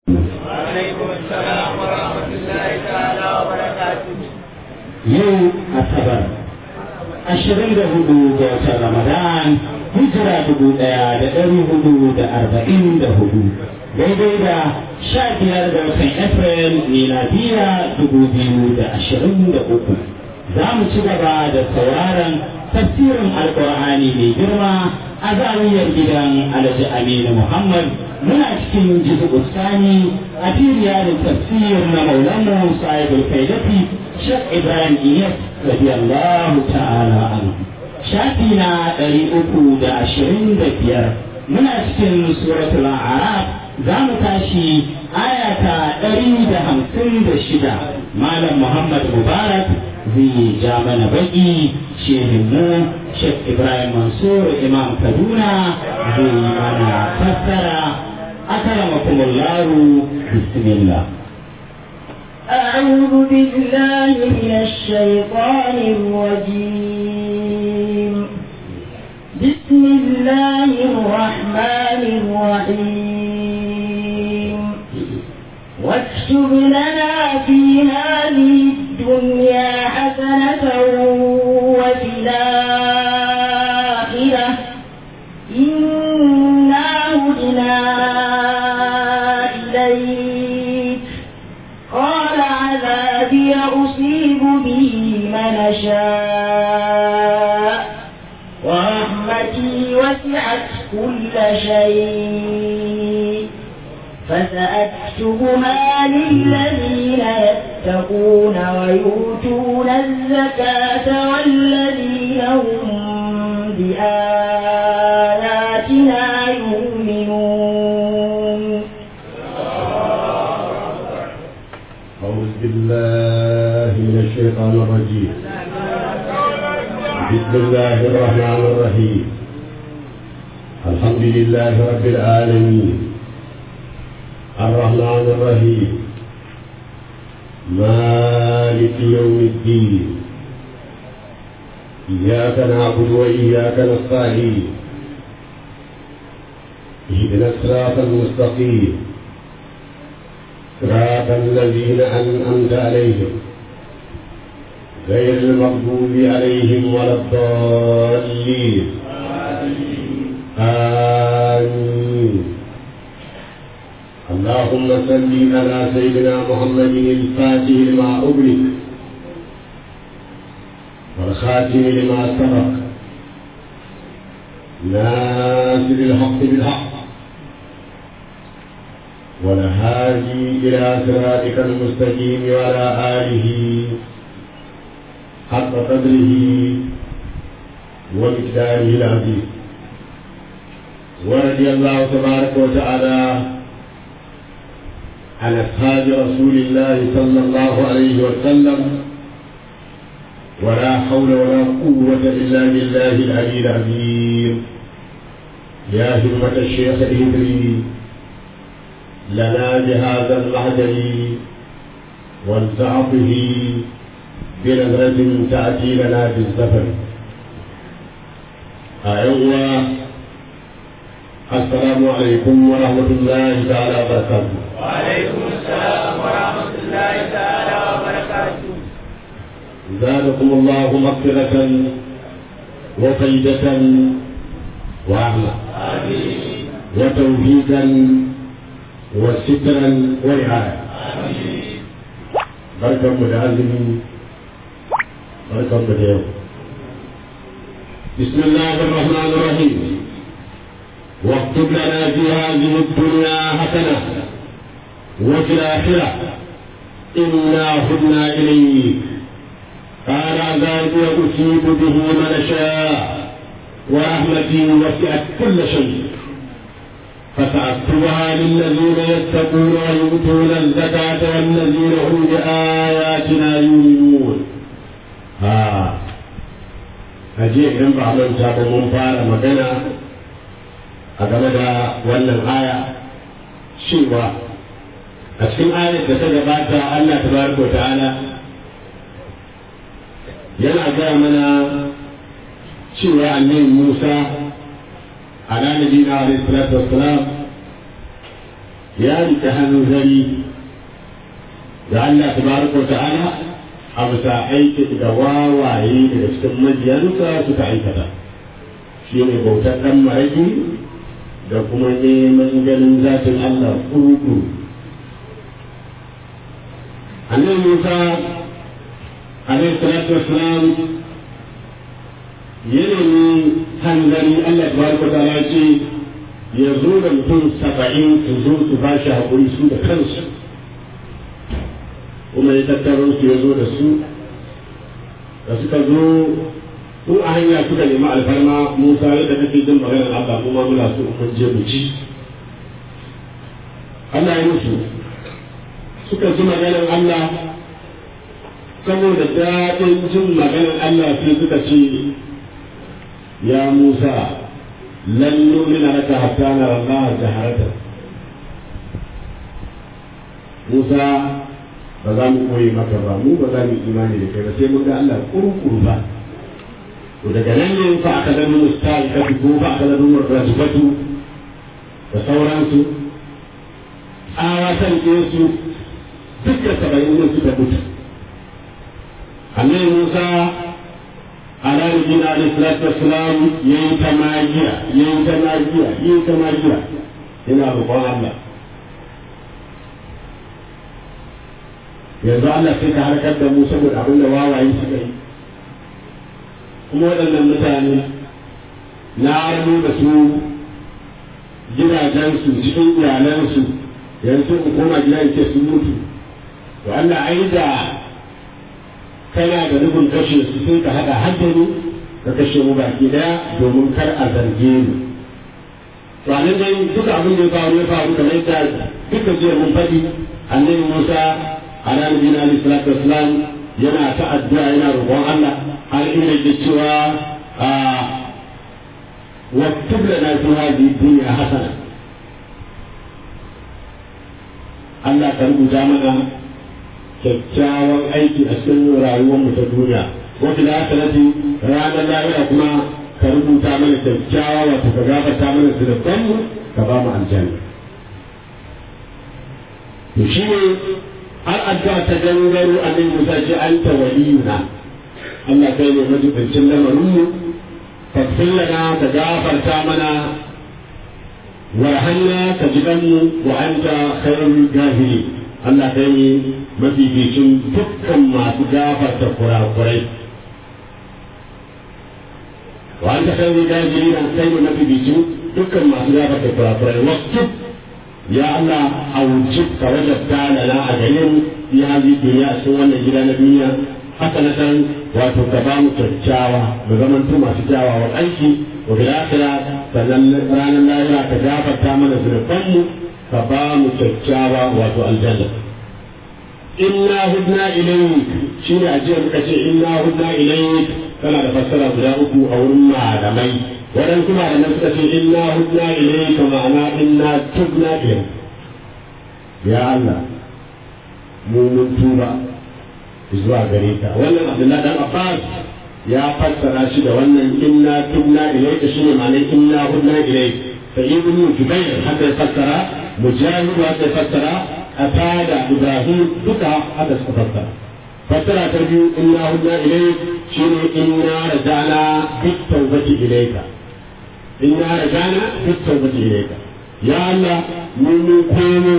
وعليكم السلام ورحمة الله تعالى وبركاته yau asabar ashirin da hudu ga watan ramadan hijira dubu daya da dari hudu da arba'in da hudu daidai da sha biyar da watan april miladiya dubu biyu da ashirin da uku za mu ci gaba da sauraron tafsirin alkur'ani mai girma a zawiyar gidan alhaji aminu muhammad muna cikin jizu sani a firiyarin tafsir na maulamu sahibul kaidati shek ibrahim iyas radiyallahu ta'ala anhu shafi na ɗari uku da ashirin da biyar muna cikin suratul a'raf za mu tashi aya ta ɗari da hamsin da shida malam muhammad mubarak zai ja mana baki shehinmu shek ibrahim mansur imam kaduna zai mana fassara أكرمكم الله بسم الله أعوذ بالله من الشيطان الرجيم بسم الله الرحمن الرحيم واكتب لنا في هذه الدنيا حسنة وفي الآخرة إنا هدنا إليك قال عذابي أصيب به من أشاء ورحمتي وسعت كل شيء فسأكتبها للذين يتقون ويؤتون الزكاة والذين هم بآياتنا يؤمنون أعوذ بالله من الشيطان الرجيم بسم الله الرحمن الرحيم الحمد لله رب العالمين الرحمن الرحيم مالك يوم الدين إياك نعبد وإياك نستعين اهدنا الصراط المستقيم صراط الذين أنعمت عليهم غير المغضوب عليهم ولا الضالين آمين اللهم صل على سيدنا محمد الفاتح لما أغلق والخاتم لما سبق ناصر الحق بالحق والهادي إلى صراطك المستقيم وعلى آله حق قدره ومقداره العظيم ورضي الله تبارك وتعالى عن أصحاب رسول الله صلى الله عليه وسلم ولا حول ولا قوة إلا بالله العلي العظيم يا همة الشيخ الهدري لنا بهذا المعدل والتعطه بنظرة تأتي لنا بالزفر أيوة السلام عليكم ورحمة الله تعالى وبركاته وعليكم السلام ورحمة الله تعالى وبركاته زادكم الله مغفرة وفيدة ورحمة آمين وتوفيقا وسترا ورعاية آمين بركة متعلم بركة متعلم بسم الله الرحمن الرحيم واكتب لنا في هذه الدنيا حسنة وفي الآخرة إنا هدنا إليك قال عذابي أصيب به من شاء ورحمتي وسعت كل شيء فسأكتبها للذين يتقون ويؤتون الزكاة والذين هم بآياتنا يؤمنون ها ajiye idan ba manta ba mun fara magana a game da wannan aya cewa a cikin ayar da ta gabata Allah tabaraka wa ta'ala yana gaya mana cewa annabi Musa ala nabiyina alaihi salatu wassalam ya rike hanzari da Allah tabaraka wa ta'ala a bisa aiki da wawaye daga cikin majiyansa suka aikata shi ne bautar ɗan maraki da kuma neman ganin zatin Allah kurkuru annabi Musa alaihi salatu wassalam ya nemi hanzari Allah tabaraka wa ta'ala ce ya zo da mutum saba'in su zo su ba shi haƙuri su da kansu kuma ya tattaro su ya zo da su da suka zo ko a hanya suka nemi alfarma musa yadda kake jin maganar allah kuma muna so mun je mu ci allah ya musu suka ji maganar allah saboda daɗin jin maganar allah sai suka ce ya musa lan nuna laka hatta nara allah jaharatan musa ba za mu koyi maka ba mu ba za mu imani da kai ba sai mun ga Allah kurkuru ba to daga nan ne fa aka zama musta'ika ko fa aka zama rajubatu da sauransu tsawa san su duka saba'in ne suka mutu annabi Musa ala nabiyina alaihi salatu wassalam yayi ta magiya yayi ta magiya yayi ta magiya yana roƙon Allah yanzu Allah sai ka harkar da mu saboda abin da wawaye suka yi kuma waɗannan mutane na armo da su gidajensu cikin iyalansu yanzu in koma gida in ce sun mutu to Allah ai da kana da nufin kashe su sai ka haɗa haddani ka kashe mu baki daya domin kar a zarge mu to a nan dai duka abin da ya faru ya faru kamar yadda duka jiya mun faɗi annabi Musa ala nabiyina alaihi salatu wassalam yana ta addu'a yana roƙon Allah har inda yake cewa a waktub lana fi hadhihi dunya hasana Allah ka rubuta mana kyakkyawan aiki a cikin rayuwar mu ta duniya wa fil akhirati ranar lahira kuma ka rubuta mana kyakkyawa wato ka gafarta mana zunuban mu ka ba mu aljanna to shine har addu'a ta gangaro annabi Musa ce anta waliyuna Allah kai ne majibincin lamarin mu faghfir lana ka gafarta mana warhamna ka ji mu wa anta khairul gafiri Allah kai ne mafificin dukkan masu gafarta kurakurai wa anta khairul gafiri kai ne mafificin dukkan masu gafarta kurakurai wasu ya Allah aujib ka wajabta lana a gare mu fi hadi duniya a cikin wannan gida na duniya haka na san wato ka ba mu kyakkyawa mu zaman tu masu kyawawan aiki wa bil akhirah sannan ranar lahira ka gafarta mana zunuban mu ka ba mu kyakkyawa wato aljanna inna hudna ilayk shine a jiya muka ce inna hudna ilayk kana da fassara guda uku a wurin malamai waɗansu malaman suka ce inna hudna ilayka ma'ana inna tubna ilayk ya Allah mu mun tuba zuwa gare ka wannan Abdullahi dan Abbas ya fassara shi da wannan inna tubna ilayka shine ma'anar inna hudna ilayk sai ibn Jubair haka ya fassara Mujahid haka ya fassara Atada Ibrahim duka haka suka fassara fassara ta biyu inna hudna ilayk shine inna rajana bit tawbati ilayka inna rajana bit tawbati ilayka ya Allah mun mun komo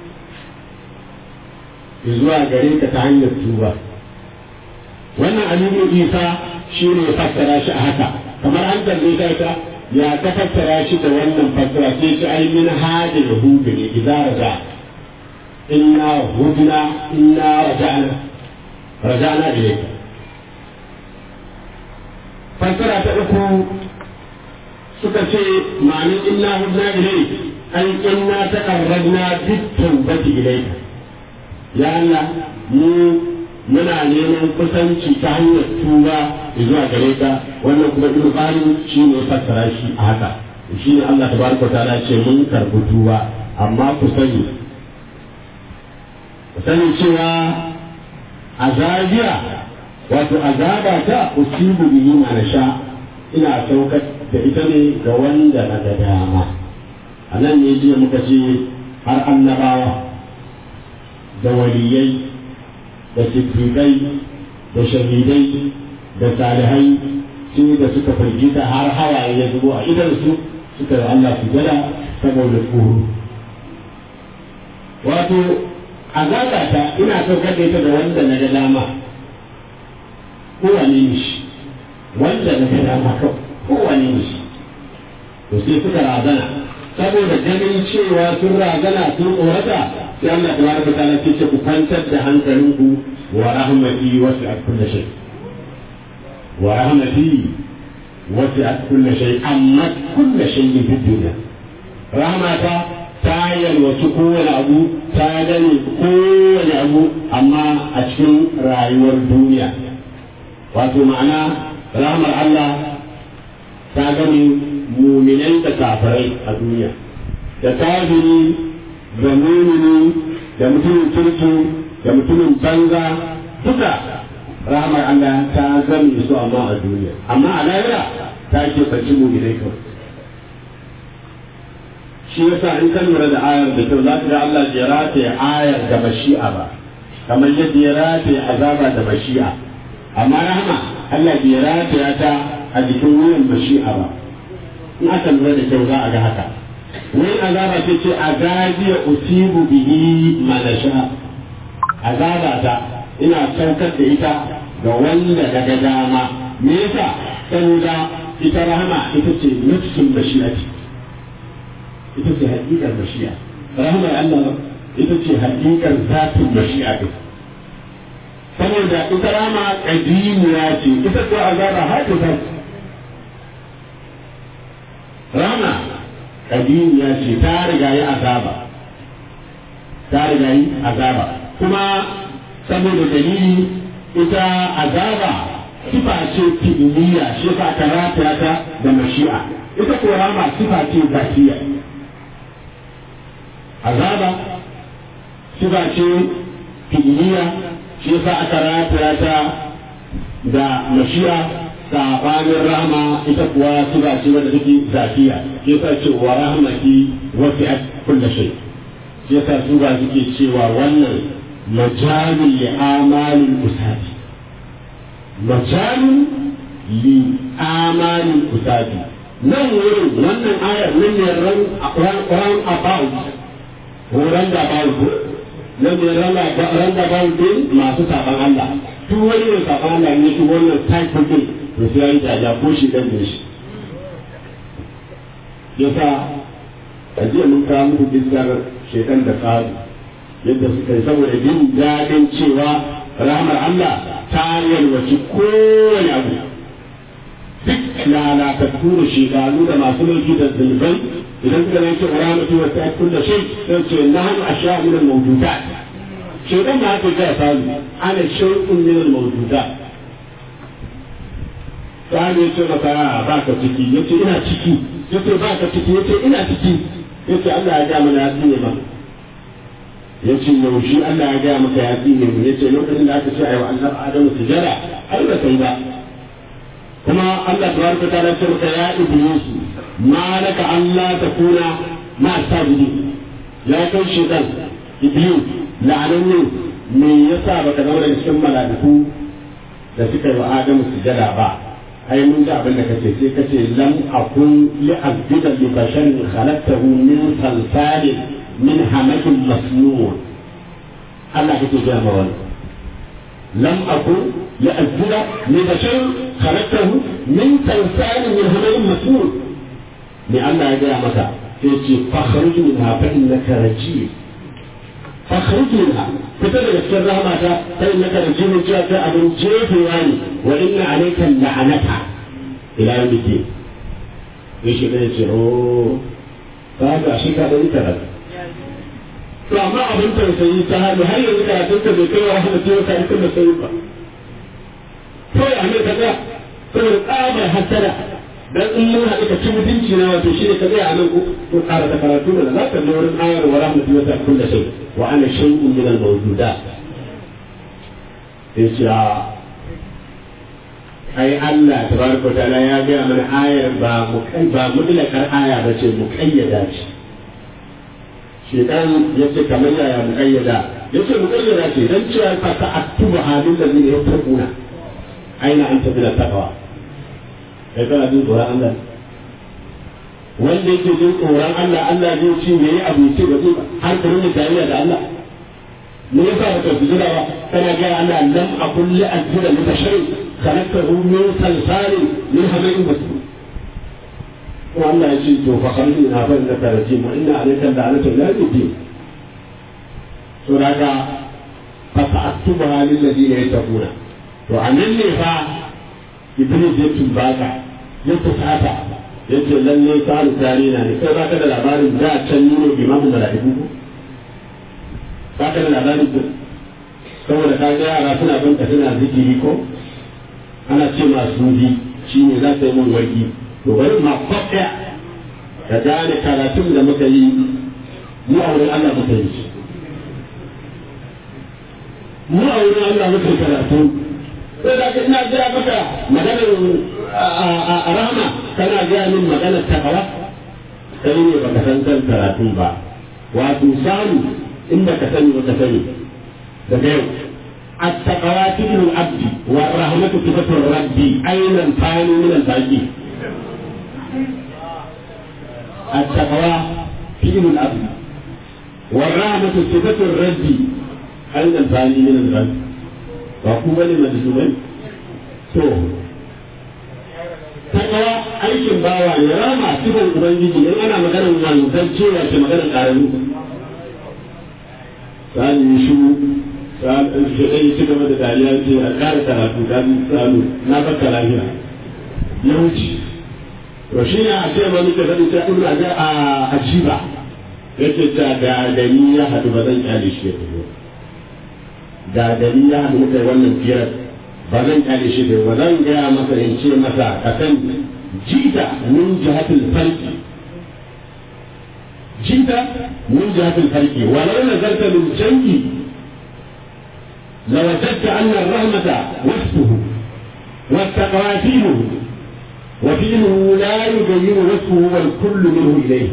zuwa gare ka ta hanyar tuba wannan alimin isa shi ne ya fassara shi a haka kamar an tambaye ta ta ya ka fassara shi da wannan fassara sai shi ai min hada yahudu ne idza raja inna hudna inna raja'na raja'na ilayka fassara ta uku suka ce ma'anin inna hudna ilayka ai inna taqarrabna bit tawbati ilayka ya Allah mu muna neman kusanci ta hanyar tuba zuwa gare ka wannan kuma ibnu qasim shine ya fassara shi a haka shine Allah tabaraka ta'ala ce mun karbi tuba amma ku sani ku sani cewa azabiya wato azaba ta usibu bihi ma nasha ina saukar da ita ne ga wanda na ga dama a nan ne jiya muka ce har annabawa da waliyai da siddiƙai da shahidai da salihai su da suka firgita har hawaye ya zubo a idansu suka yi Allah su gada saboda tsoro wato azaba ta ina saukar da ita da wanda na ga dama kowane ne shi wanda na ga dama kawai kowane ne shi to sai suka razana saboda ganin cewa sun razana sun tsorata sai Allah ta baraka ta ce ce ku kwantar da hankalinku wa rahmati wasi'at kulli shay wa rahmati wasi'at kulli shay amma kulli shay'in fi dunya rahmata ta yalwaci kowane abu ta gane kowane abu amma a cikin rayuwar duniya wato ma'ana rahmar Allah ta gane muminai da kafirai a duniya da kafiri da mumini da mutumin kirki da mutumin banza duka rahmar Allah ta gane su amma a duniya amma a lahira ta ke banci muminai kawai shi yasa in kan lura da ayar da kyau za ka ga Allah ya rataye ayar da mashi'a ba kamar yadda ya rataye azaba da mashi'a amma rahama Allah bai rataya ta a jikin wuyan mashi'a ba in aka lura da kyau za a ga haka wani azaba ce ce azabiya usibu bihi manasha azaba ta ina saukar da ita ga wanda daga dama me yasa saboda ita rahama ita ce nufsin mashi'ati ita ce hakikar mashi'a rahmar Allah ita ce hakikar zatin mashi'a din saboda ita rama kadimiya ce ita ko azaba hadisa rama kadimiya ce ta riga yi azaba ta riga yi azaba kuma saboda dalili ita azaba sifa ce fi'iliya shi fa ta rataya ta da mashi'a ita ko rama sifa ce zatiya azaba sifa ce fi'iliya shi yasa aka rataya ta da mashiya sabanin rahama ita kuwa sifa ce wadda take zafiya shi yasa ce wa rahmati wasi'at kulli shay shi yasa su ba suke cewa wannan majalul li amalil usati majalul li amalil usati nan wurin wannan ayar nan ne ran about horon da babu nan ne randa babu din masu saban Allah duk wani mai saban Allah ne shi wannan type din to sai an jaja ko shi dan ne shi yasa a jiya mun kawo muku iskar shekan da tsari yadda suka yi saboda jin daɗin cewa rahmar Allah ta yalwaci kowane abu duk lalatattu da shekaru da masu mulki da zunubai idan suka zai ce rahmatu wa ta kulla shay sai ce nahnu asha'u min al-mawjudat shekan ma haka ga salu ana shay'un min al-mawjudat sai ya ce maka ba ka ciki yace ina ciki yace ba ka ciki yace ina ciki yace Allah ya ga mana ya tsine ma yace yaushe Allah ya ga maka ya tsine mu yace lokacin da aka ce ayi wa Allah Adamu sujada ai ba kai ba kuma Allah tabaraka ta'ala ce maka ya iblis ma laka Allah takuna ma sajidi ya kai shedan iblis la'ananne me yasa baka zama daga cikin mala'iku da suka yi wa Adamu sujada ba ai mun ji abin da kace sai kace lam akun li azbida li basharin khalaqtahu min salsalin min hamakin masnun Allah kake ga ma wannan lam akun li azbida li basharin khalaqtahu min salsalin min hamakin masnun ne Allah ya gaya maka sai ce fakhruj minha fa innaka rajim fakhruj minha fita daga cikin rahmata fa innaka rajim cewa kai abin jefewa ne wa inna alayka la'anata ila yawm din sai shi ne ce oh ka ga shi ka dai tara to amma abin tausayi ta hali har yanzu karatun ka bai kai wa rahmatu wa karatun da sai ba to ya ne ka ga saboda tsabar hasara dan in mun haɗu ka ci mutunci na wato shi ne ka tsaya a nan ko ƙara da karatu da za ka ga wurin ayar wa rahmatu wa ta'ala kullu shay wa ana shay'un min al-mawjudat sai ce a ai Allah tabaraka wa ta'ala ya ga mana ayar ba mu kai ba mutlakar aya ba ce mu kayyada ce shekan ya ce kamar yaya muƙayyada ya ce muƙayyada ce don cewa fa ta aktuba halin da zai ya tarkuna aina an tafi da takawa kai kana jin tsoron Allah wanda yake jin tsoron Allah Allah zai ci me yi abu ce ba zai ba har ka rinka tarayya da Allah me yasa ba ka sujada ba kana ga Allah lam akul li ajra li bashari khalaqahu min salsalin min hamain basur ko Allah ya ce to fa khalqi na fa innaka rajim wa inna alayka la'natu la yudin to daga fa ta'tuba lil ladina yattaquna to anan ne fa iblis ya tumbaka ya tusata yace lalle ka tare na ne kai baka da labarin da can nuna imamu mala'iku ko baka da labarin ko saboda ka ga yara suna bin ka suna zikiri ko ana ce masu bi shi ne za ta yi mun warki to bari ma kwaɗa ka gane karatun da muka yi mu a wurin Allah muka yi mu a wurin Allah muka yi karatu sai da ina gaya maka maganar a rahama kana gaya min maganar takawa kai ne baka san kan karatun ba wato samu in baka sani baka sani daga yau التقوى تبن العبد والرحمة صفة الرب أين الثاني من الباقي التقوى فعل الأبد والرحمة صفة الرب أين الثاني من الرب وقوة لمجزومين تو takawa aikin bawa ne rama sifar ubangiji in ana maganar wanzan cewa ke maganar ƙarami sani shi shi ɗaya ci gaba da dariya ce a ƙara karatu ta samu na baka lafiya ya wuce to shi ne a ce ma muke faɗi sai ibnu aga a ajiba yake ta ga dani ya haɗu ba zan kyale shi ya tafi ga dani ya haɗu muka yi wannan firar ba zan kyale shi da ba zan gaya masa in ce masa ka san jita min jihatul farki jita min jihatul farki walau nazarta lil jangi لوجدت أن الرحمة وصفه والتقوى فيله وفيله لا يغير وصفه والكل منه إليه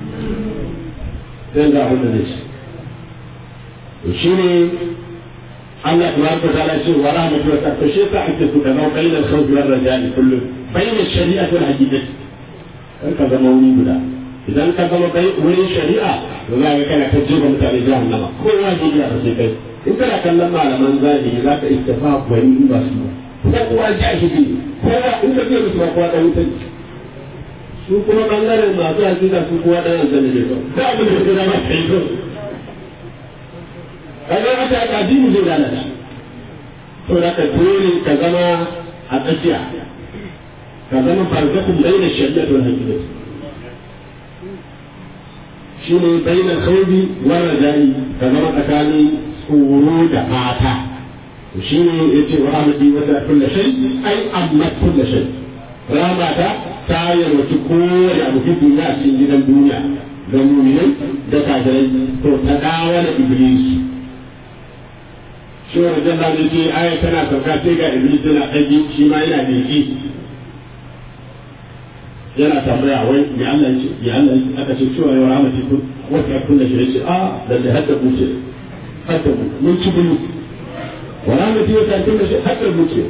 زين ذا هنا ليش وشيني الله تبارك وتعالى شيء ورحمة وتعالى شيء تحت كما بين الخوف والرجاء كله بين الشريعة والحقيقة هكذا موني بلا idan ka zama bai wurin shari'a to za ka kana ta jefa mutane jahannama kowa ne ya sai kai in kana kallon malaman zahiri za ka istafa gwani in ba su ba ko kuwa jahili kowa in ka biya musu ba kowa dan wutan su kuma bangaren masu hakika su kowa dan aljanna ne ba da abin da ya zama kai to kaga aka aka addini zai lalace to da ka dole ka zama a tsakiya ka zama barzakun bayyana shari'a da hakika shi ne bayyana khawbi wa rajai ka zama tsakanin tsoro da fata shi ne ya ce wa amadi wata kulla shai ai amma kulla shai ramata ta yarwaci kowane abu fi duniya a cikin gidan duniya da muminai da kafirai to ta dawo da iblis shi wa rajan da ce aya tana sauka sai ga iblis yana ɗagi shi ma yana beki yana tambaya wai ya Allah ya ce ya Allah aka ce cewa ya ramati kun wata kulla shai ce a lalle hadda ku ce hadda ku mun ci bulu wala mu ji wata kulla shai hadda ku ce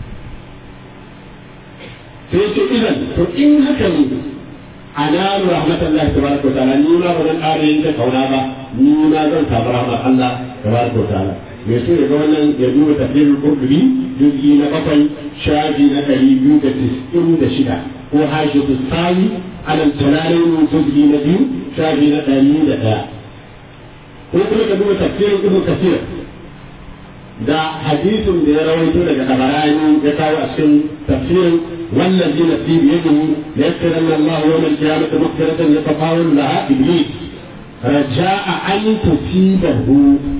sai ce idan to in haka ne analu rahmatullahi tabaraka wa ta'ala ni ma ba zan ƙara yin ta kauna ba ni ma zan samu rahmar Allah tabaraka wa ta'ala me so ya ga wannan ya duba tafsirul qurtubi juz'i na bakwai shafi na ɗari biyu da tis'in da shida ko hashitu sawi alal jalalain juz'i na biyu shafi na ɗari da ɗaya ko kuma ka duba tafsirin ibnu kasir da hadisin da ya rawaito daga tabarani ya kawo a cikin tafsirin والذي نفسي بيده ليسرن الله يوم القيامة مغفرة يتطاول لها إبليس رجاء أن تصيبه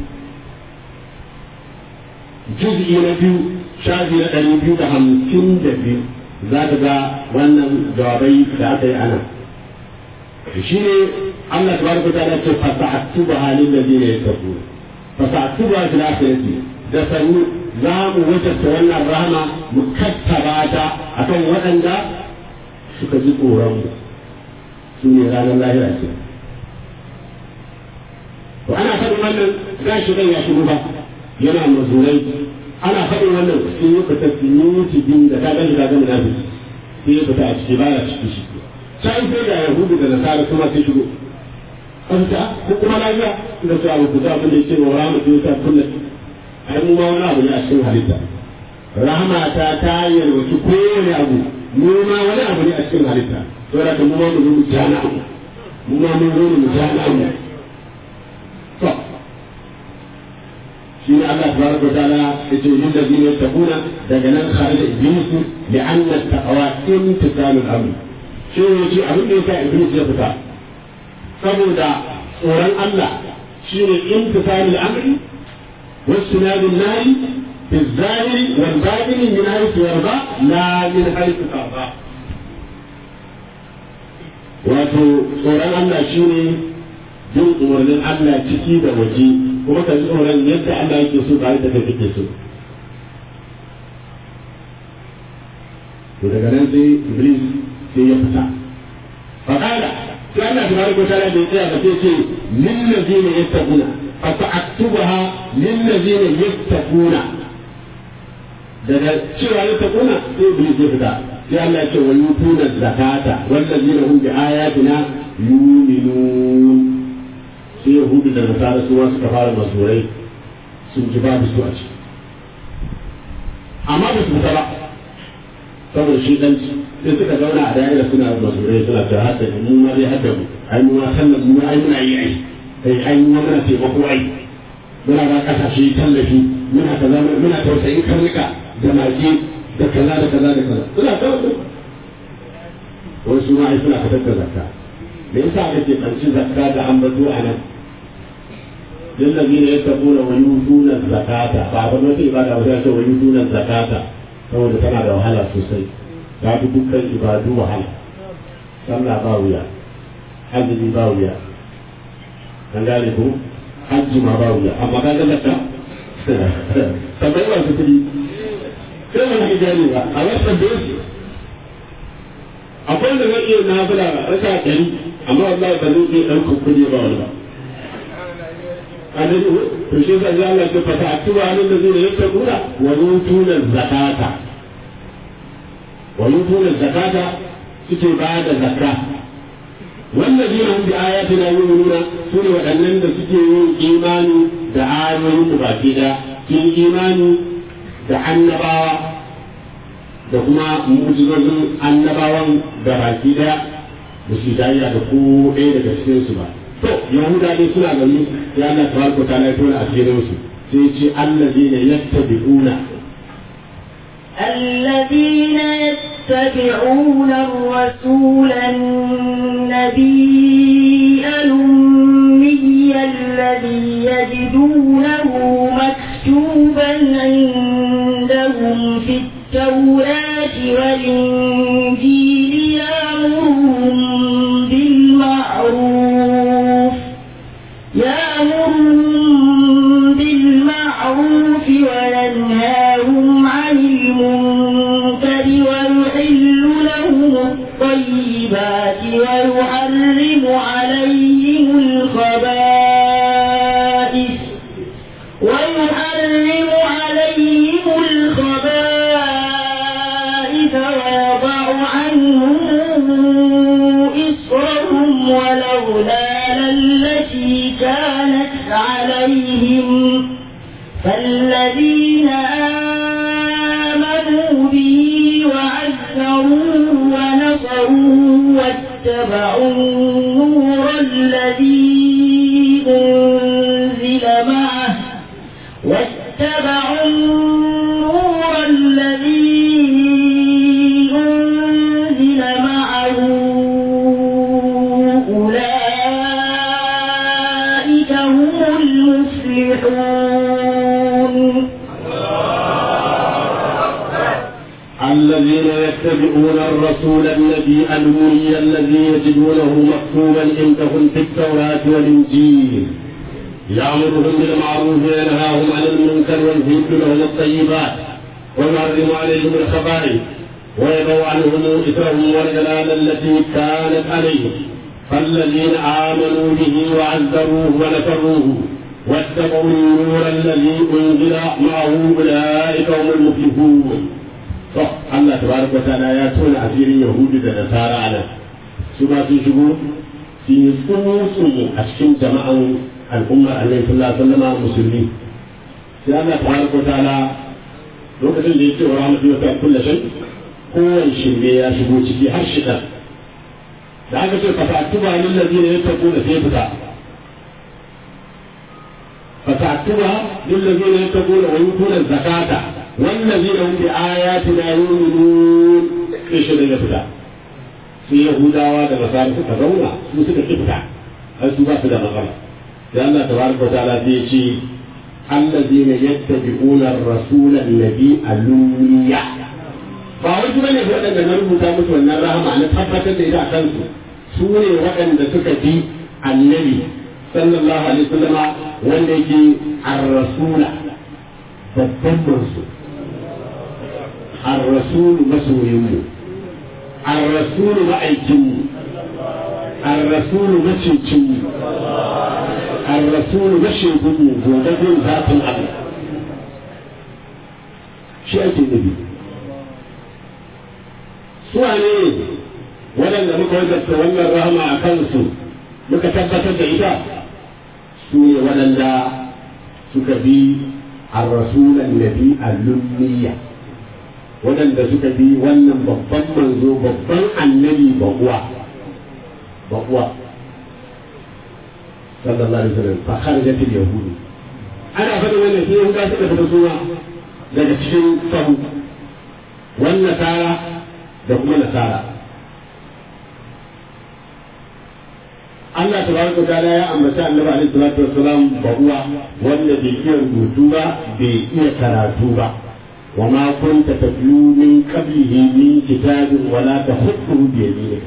جزء نبي شافي نقري بيو ده همسين دبيو ذات ذا وانا جوابي ذاتي أنا شيني الله تبارك وتعالى فسأكتبها للذين يتقون فسأكتبها في الآخرة da sannu za mu wajabta wannan rahama mu kattaba ta akan waɗanda suka ji tsoron mu su ne ranar lahira ce wannan gashi kan ya shigo ba yana mazurai ana faɗin wannan sun yi fita sun yi wuce biyu da ka gani ka gani na fi sai ya fita a ciki ba ya ciki shi sai sai da yahudu da nasara kuma sai shigo an ta ko kuma lafiya da su abu ku abin da yake wa rahama ta ta kulle ai mu ma wani abu ne a cikin halitta rahama ta ta yarwaci kowane abu mu ma wani abu ne a cikin halitta saboda ka mu ma mu zo mu jana mu ma mun zo mu jana mu to shi ne Allah tabaraka wa ta'ala yace lil ladina yattaquna daga nan kharaja iblis li'anna at-taqwa imtisalul amr shi ne yace abin da yasa iblis ya fita saboda tsoron Allah shi ne imtisalul amri واجتناب النهي في الظاهر والباطن من حيث يرضى لا من حيث ترضى wato tsoron Allah shi ne bin umarnin Allah ciki da waje kuma ka ji tsoron yadda Allah yake so ba yadda kake so to daga nan sai Iblis sai ya fita faqala sai Allah tabaraka wa ta'ala bai tsaya ba sai ce lil ladina yattaquna fa ta'tubaha lil ladina yattaquna daga cewa yattaquna sai Iblis ya fita sai Allah ya ce wa yutuna zakata wallazina hum bi ayatina yu'minun sai yahudu da nasara su suka fara masurai sun ji babu su a ciki amma ba su fita ba saboda shi dan sai suka zauna a da'ira suna masurai suna ta hadda mu ma dai hadda mu ai mu ma sallan mu ai muna yi ai ai ai mu muna taimako ai muna ba kasashe tallafi muna kaza muna tausayin karnuka da mage da kaza da kaza da kaza suna ta wasu ma ai suna fitar da zakka me yasa kake kanci zakka da ambato a nan lillazina yattaquna wa yutuna zakata ba ba wata ibada ba sai wa yutuna zakata saboda tana da wahala sosai ta fi dukkan ibadu wahala sallah ba wuya azumi ba wuya an gane ko hajji ma ba wuya amma ka ga zakka sabai masu kuɗi sai wani gane ba a wasu da su akwai da zai iya nafila raka ɗari amma wallahi ba zai iya ɗaukar kuɗi ba wani ba annabi to shi yasa Allah ya fata atuba halin da zai yattaquna wa yutuna zakata wa yutuna zakata suke ba da zakka والذين هم بآياتنا يؤمنون سورة waɗannan da suke yin imani da ayoyin da baki da kin imani da annabawa da kuma mu'jizozin annabawan da baki da ba su dariya da ko ɗaya daga cikin su ba to yahuda dai suna gani ya Allah tabaraka ta la tona asirin su sai ce allazina yattabi'una الذين يتبعون الرسول النبي الأمي الذي يجدونه مكتوبا عندهم في التوراة والإنجيل يأمرهم بالمعروف يأمرهم بالمعروف وينهاهم عن المنكر ويحل لهم الطيبات ويحرم عليهم الخبائث ويحرم عليهم الخبائث ويضع عنهم إصرهم والأغلال التي كانت عليهم فالذين آمنوا به وعزروه ونصروه واتبعوا النور الذي أنزل معه واتبعوا النور الذي أنزل معه أولئك هم المفلحون الذين يتبعون الرسول النبي الأمي الذي يجدونه مكتوبا عندهم في التوراة والإنجيل يأمرهم بالمعروف وينهاهم عن المنكر ويحل لهم الطيبات ويحرم عليهم الخبائث ويضع عنهم إثرهم والجلال التي كانت عليهم فالذين آمنوا به وعزروه ونصروه واتقوا النور الذي أنزل معه أولئك هم المفلحون الله تبارك وتعالى يا تون أسير يهود النصارى على سما تشبه في سمو أشكين جماعة الأمة عليه صلى الله عليه وسلم مسلمين sai Allah tabaraka wa ta'ala lokacin da yake wa rahmatu wa ta'ala kullu shay kowane shirme ya shigo ciki har shida da aka ce fatatuba lil ladina yattaquna sai fita fatatuba lil ladina yattaquna wa yutuna zakata wal ladina hum bi ayatina yu'minun sai shi ya fita sai yahudawa da nasara suka zauna su suka fita har su ba su da matsala sai Allah tabaraka wa ta'ala sai ya ce الذين يتبعون الرسول النبي الأمي ba wai su bane waɗanda na rubuta musu wannan rahama na tabbatar da ita a kansu su ne waɗanda suka bi annabi sallallahu alaihi wasallama wanda yake ar-rasula babban mansu ar-rasulu masoyinmu ar-rasulu ma'aikinmu ar-rasulu macicinmu ar-rasulu mashigunmu gobe bin zafin Allah shi ake nufi su ne waɗanda muka wajabta wannan rahama a kansu muka tabbatar da ita su ne waɗanda suka bi ar-rasulan nabi al-lummiya waɗanda suka bi wannan babban manzo babban annabi bakuwa bakuwa sallallahu alaihi wasallam fa kharajat al-yahud ana faɗin wannan sai yahuda suka fita suna daga cikin sahu wannan nasara da kuma nasara Allah tabaraka ta'ala ya ambata annabi alaihi salatu wassalam ba uwa wanda bai iya rubutu ba bai iya karatu ba wa ma kunta tatlu min qablihi min kitabin wala tahutu bi yaminik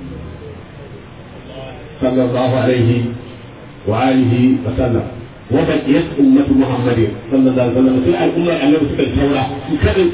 sallallahu alaihi wa alihi wa sallam wa baqiyat ummatu muhammadin sallallahu alaihi wa sallam sai al'ummar annabi suka taura su kadai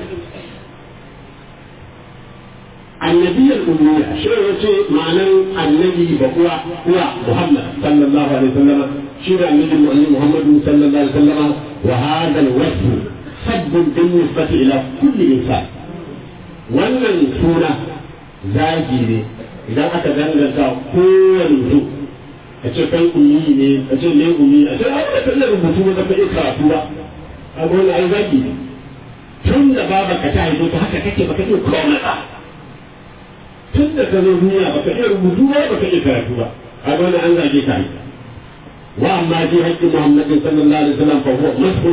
النبي الأمية شو يقول معنى النبي بقوة هو محمد صلى الله عليه وسلم شو النبي محمد صلى الله عليه وسلم وهذا الوصف سب بالنسبة إلى كل إنسان wannan suna zagi ne idan aka danganta kowane mutum a ce kai ummi ne a ce ne ummi a ce a wani kan rubutu ba zaka iya karatu ba a wani ai zagi ne tun da baba ka ta haifo ta haka kake baka iya komai ba tun da ka zo duniya baka iya rubutu ba baka iya karatu ba a wani an zage ka wa amma ji haƙƙin muhammadin sallallahu alaihi wasallam fa huwa mashhur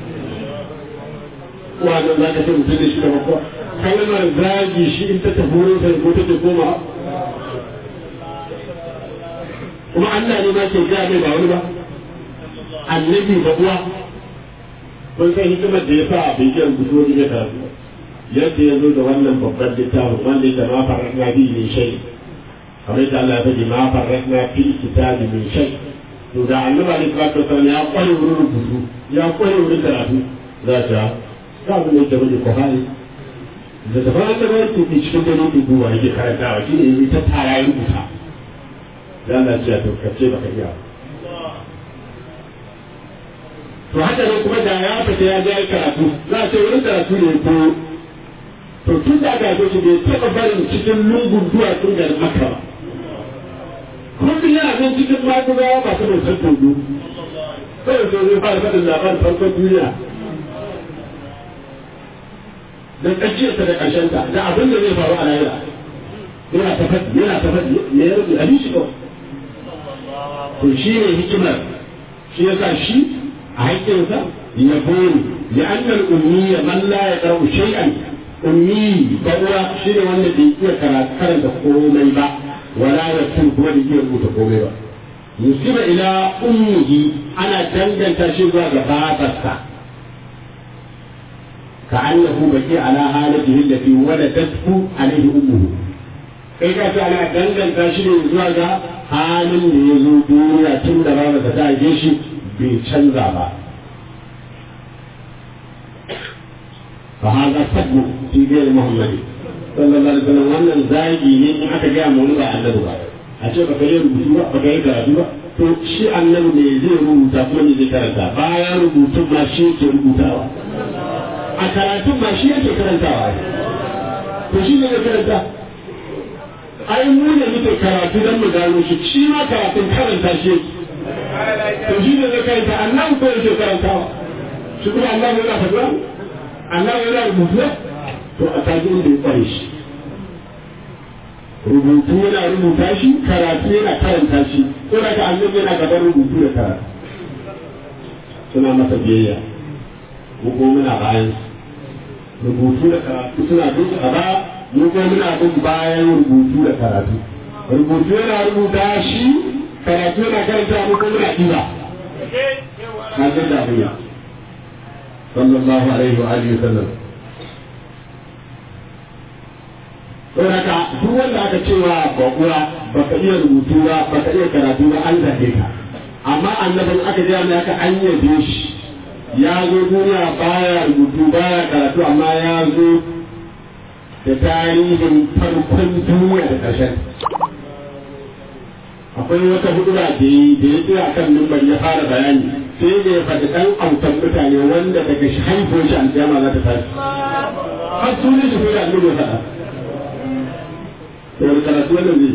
wa nan za ka ce mutum da shi da bakwa kalmar zagi shi in ta tafi wurin sai ko take koma kuma Allah ne ma ke gaya mai ba wani ba annabi ba uwa kun san hikimar da ya sa bai iya rubutu wani ya karatu yadda ya zo da wannan babban littafin wanda ya ma farratna bi min shay kamar yadda Allah ya faɗi ma farratna fi kitabi min shay to da annabi alaihi salatu wasallam ya kware wurin rubutu ya kware wurin karatu za ta ta abin da yake bane ko hali da ta fara da yake ke cikin dare ke duwa yake karantawa shi ne ta tara ya rubuta da Allah ya ce to kace baka iya to haka ne kuma da ya fita ya je karatu za a ce wurin karatu ne ko to tun da aka shi bai taɓa barin cikin lungun duwatsun garin makka ba kullum yana nan cikin magudawa masu bautar togo kawai sai zai fara faɗin labarin farkon duniya da tsakiyarsa da ƙarshenta da abin da zai faru a lahira yana ta faɗi yana ta faɗi me ya rubuta abin shi kawai to shi ne hikimar shi ya sa shi a haƙƙinsa ya bori ya annal ummiya man la ya ƙarau shay'an ummi bawa shi ne wanda bai iya karanta komai ba wala ya tun kuma bai iya rubuta komai ba musiba ila ummihi ana danganta shi zuwa ga babarsa كأنه بقي على حالته التي ولدته عليه أمه kai ka ce ana danganta shi ne zuwa ga halin da ya zo duniya tun da babu ta haife shi bai canza ba fa hada sabbu fi ghayr muhammad sallallahu alaihi wasallam wannan zagi ne in aka ga mu ba annabi ba a ce baka yi rubutu ba baka yi karatu ba to shi annabi ne zai rubuta kuma ne zai karanta bayan rubutun ma shi yake rubutawa a karatun ma shi yake karantawa to shi ne ya karanta ai mu ne muke karatu don mu gano shi shi ma karatun karanta shi yake to shi ne zai karanta annabi ko yake karantawa shi kuma Allah yana faɗa Allah yana rubutu to a taji inda ya kware shi rubutu yana rubuta shi karatu yana karanta shi ko da ka annabi yana gaban rubutu da karatu suna masa biyayya mu ko muna bayan rubutu da karatu suna duk a ba mu ko muna bin bayan rubutu da karatu rubutu yana rubuta shi karatu yana karanta mu ko muna ɗiba na jin da abin sallallahu alaihi wa alihi wa sallam don haka duk wanda aka cewa baƙuwa baka iya rubutu ba baka iya karatu ba an zaɓe ka amma annabin aka ji mai aka an yabe shi ya zo duniya baya rubutu baya karatu amma ya zo da tarihin farkon duniya da ƙarshen akwai wata hudu da yi da ya tsaya kan numbar ya fara bayani sai da ya faɗi ɗan autan mutane wanda daga shi haifuwar shi aljama za ta tashi har sunan shi ko da annabi ya faɗa sai karatu wannan ne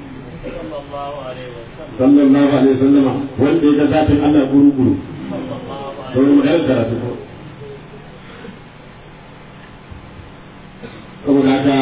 sallallahu alaihi wasallama wanda ya ga zafin Allah guru guru to wani magana karatu ko saboda haka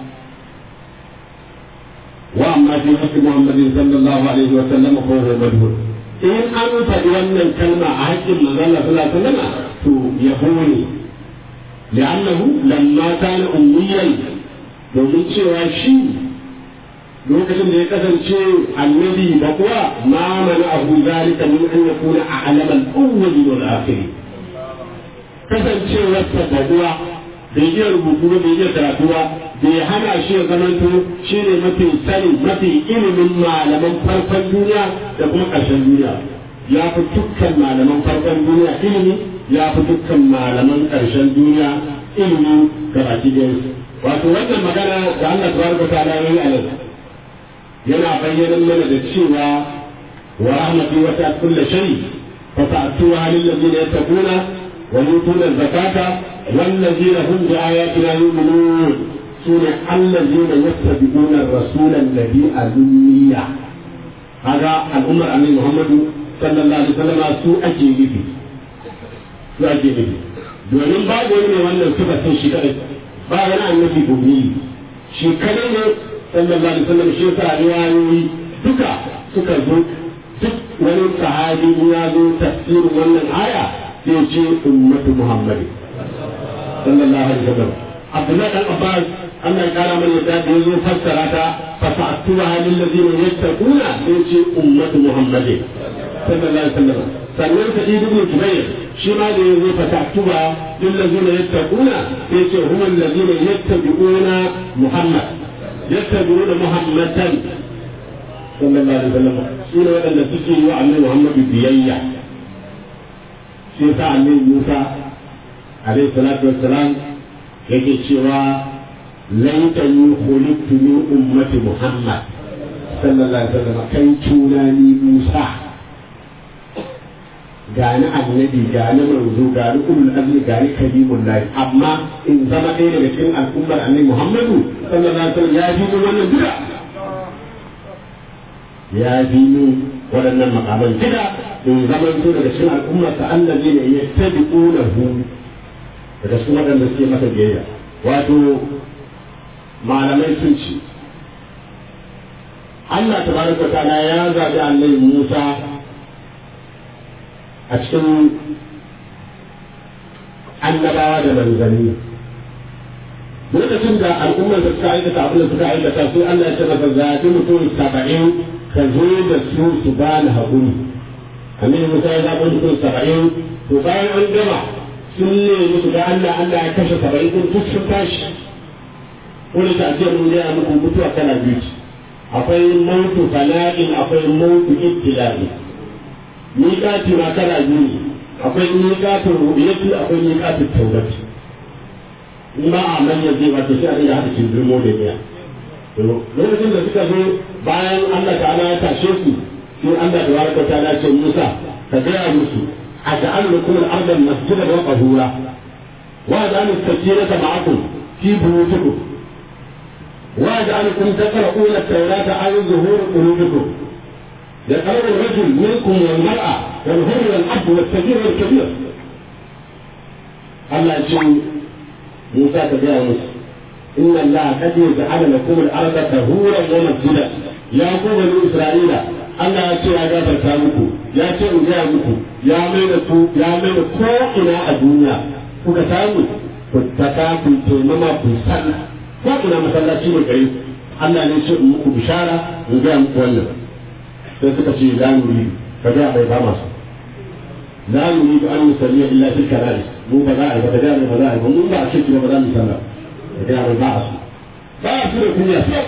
wa amma fi haqqi Muhammadin sallallahu alaihi wasallama ko huwa madhur in an faɗi wannan kalma a haƙƙin manzon Allah sallallahu alaihi wasallama to yabo ne li'annahu lamma kana ummiyan domin cewa shi lokacin da ya kasance annabi da kuwa ma mana abu zalika min an yakuna a alaman awwali wal akhiri kasancewar ta da kuwa bai iya rubutu ba bai iya karatu ba bai hana shi ya zamanto shi ne mafi sani mafi ilimin malaman farkon duniya da kuma ƙarshen duniya ya fi dukkan malaman farkon duniya ilimi ya fi dukkan malaman ƙarshen duniya ilimi gabaki ɗayansu wato wannan magana da Allah tabaraka ta'ala yayi a nan yana bayyana mana da cewa wa rahmati wa ta kullu shay fa ta'tuha lil ladina yattaquna wa yutuna zakata wal ladina hum bi ayatina yu'minun sune allazina yattabi'una ar-rasula alladhi alummiya kaga al'ummar annabi Muhammadu sallallahu alaihi wasallam su ake nufi su ake nufi domin babu wani ne wannan sifatin shi kadai ba wani annabi gobe shi kadai ne sallallahu alaihi wasallam shi yasa riwayoyi duka suka zo duk wani sahabi ya zo tafsirin wannan aya sai ce ummatu muhammadi sallallahu alaihi wasallam abdullahi dan abbas Allah ya kara mana yadda da yazo fassara ta fa fa'tuha lil ladina yattaquna sai ce ummatu muhammadi sallallahu alaihi wasallam sannan sa'id ibn jubair shi ma da yazo fa fa'tuha lil ladina yattaquna sai ce hum alladina yattabi'una muhammad يتبعون محمدا صلى الله عليه وسلم سورة وأن تسير وعن محمد بيية سيسا عن موسى عليه الصلاة والسلام yake cewa laitani khuliqtu min ummati muhammad sallallahu alaihi wasallam kai tunani musa gani annabi gani manzo gani ulul azmi gani kalimul lahi amma in zama ɗaya daga cikin al'ummar annabi muhammadu sallallahu alaihi wasallam ya fi wannan duka ya fi mu waɗannan makaman duka in zama to daga cikin al'ummar ta allazi ne ya tabi'unahu daga cikin waɗanda suke masa biyayya wato malamai sun ce Allah tabaraka ta'ala ya zabi annabi Musa a cikin annabawa da manzanni lokacin da al'ummar da suka aikata abin da suka aikata sai Allah ya ce masa zaɓi mutum saba'in ka zo da su su ba ni haƙuri annabi Musa ya zaɓi mutum saba'in to bayan an gama sun nemi su ga Allah Allah ya kashe saba'in din duk sun tashi wani ta ajiyar mun gaya muku mutuwa kana biyu akwai mautu fala'in akwai mautu ibtila'i miƙati ma kana biyu akwai miƙatin ru'yati akwai miƙatin taurati in ba a manya zai wato sai a dinga haɗa kindirmo da miya lokacin da suka zo bayan Allah ta'ala ya tashe su sai Allah da baraka ta ce Musa ka gaya musu a ja'al lakum al-arda masjidan wa tahura wa ja'al as-sakinata ma'akum fi buyutikum wa ja'alakum taqra'una at-taurata ala zuhur qulubikum يقرأ الرجل منكم والمرأة والهر والأب والصغير والكبير الله يقول موسى تبيع موسى إن الله قد جعل لكم الأرض طهورا ومسجدا يا قوم بني إسرائيل Allah ya ce ya gafarta muku ya ce in gaya muku ya mai da ku ya mai da ko ina a duniya kuka samu ku taka ku taimama ku sallah ko ina masallaci ne gare ku Allah ne ce in muku bishara in gaya muku wannan sai suka ce la nuri ka ga bai ba masu la nuri an musalli illa fil kararis mu ba za a yi ba da ga ba za a yi ba mun ba a ce ba za mu sallah da ga ba a su ba a su da kunya sai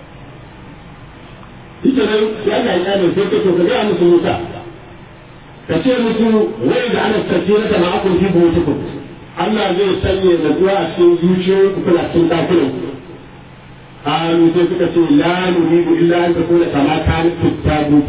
ita nan ya ga ya ne sai ka to ka ga musu musa ka ce musu wai da ana tafsira da ma'akun fi buyutukum Allah zai sanya natsuwa a cikin zuciyoyinku kuna cikin dakunan قالوا سيدك لا نريد الا ان تكون كما كانت في التابوت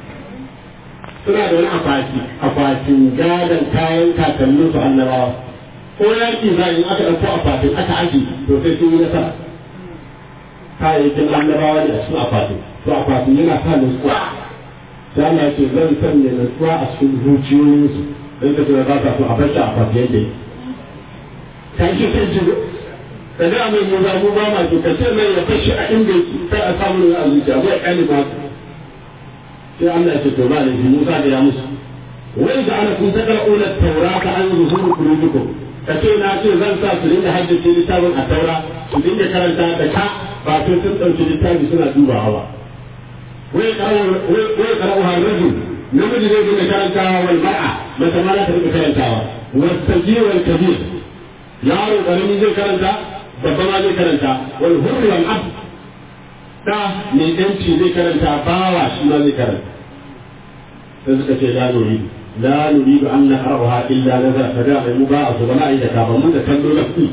suna da wani akwati akwatin gadon kayan kakannin su annabawa ko yaki za in aka ɗauko akwatin aka aji to sai sun yi nasara kayayyakin annabawa ne a cikin akwatin to akwatin yana sa nutsuwa sai Allah ya ce zan sanya nutsuwa a cikin zuciyoyinsu don ka tura ba sa so a bar shi akwatin yadda kan shi kan shi ka ga mai mu za mu ba ma to ka ce mai ya fashi a inda yake kai a samu a zuciya ba ya kali ma sai Allah ya ce to ba ne Musa da ya musu wai da ana kun takra'una taurata an zuhuru qulubikum ka ce na ce zan sa su dinga haddace littafin a taura su dinga karanta da ka ba to sun dauki littafi suna dubawa ba wai qara'u wai qara'u harrajul namiji zai dinga karantawa wal mar'a mata ma za ta dinga karantawa wasajir wal kabir yaro karami zai karanta babba ma zai karanta wal hurri wal abd da mai yanci zai karanta bawa shi ma zai karanta sai suka ce la nuri la nuri ba an naqraha illa nazar kaga mai mu ba su bana da ka ba mu da kallo na ku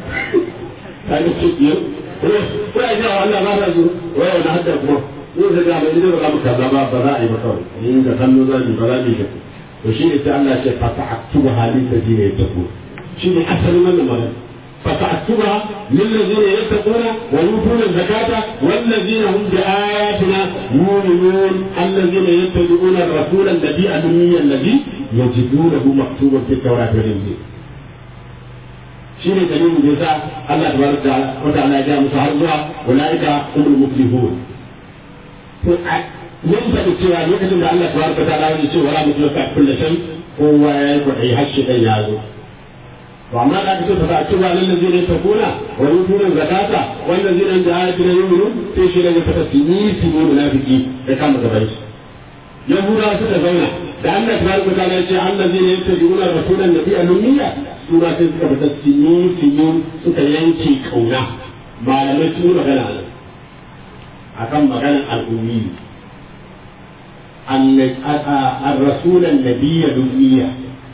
kai ce yo ko ai da Allah ba ta zo wai wannan hadda kuma mu da ga mai da ba mu kaza ba ba za a yi ba kawai in da kallo za ni ba za ni ga to shi ne sai Allah ya ce fa ta'aktuba halin da dine ta ku shi ne asalin wannan magana فتعتبها للذين يتقون ويؤتون الزكاة والذين هم بآياتنا يؤمنون الذين يتبعون الرسول النبي الأمي الذي يجدونه مكتوبا في التوراة والإنجيل. شيء دليل جزاء الله تبارك وتعالى جاء مصاحبها أولئك هم المفلحون. mun faɗi cewa lokacin da Allah tabaraka wa ta'ala ya ce wala mutlaka kullu shay kowa ya yi kwaɗayi har shi ɗan ya zo وعما لا تكون فتأتوا للذين يتقون ويؤتون الزكاة والذين عند آياتنا يؤمنون في شيء لم يتفتني في منافقين كما تبين يهودا ستزونا لأن تبارك وتعالى يقول الذين يتبعون الرسول النبي الأمية سورة تلك بتسنين سنين سكينكي كونا ما لم يتموا مغانا أكم مغانا الأمي الرسول النبي الأمية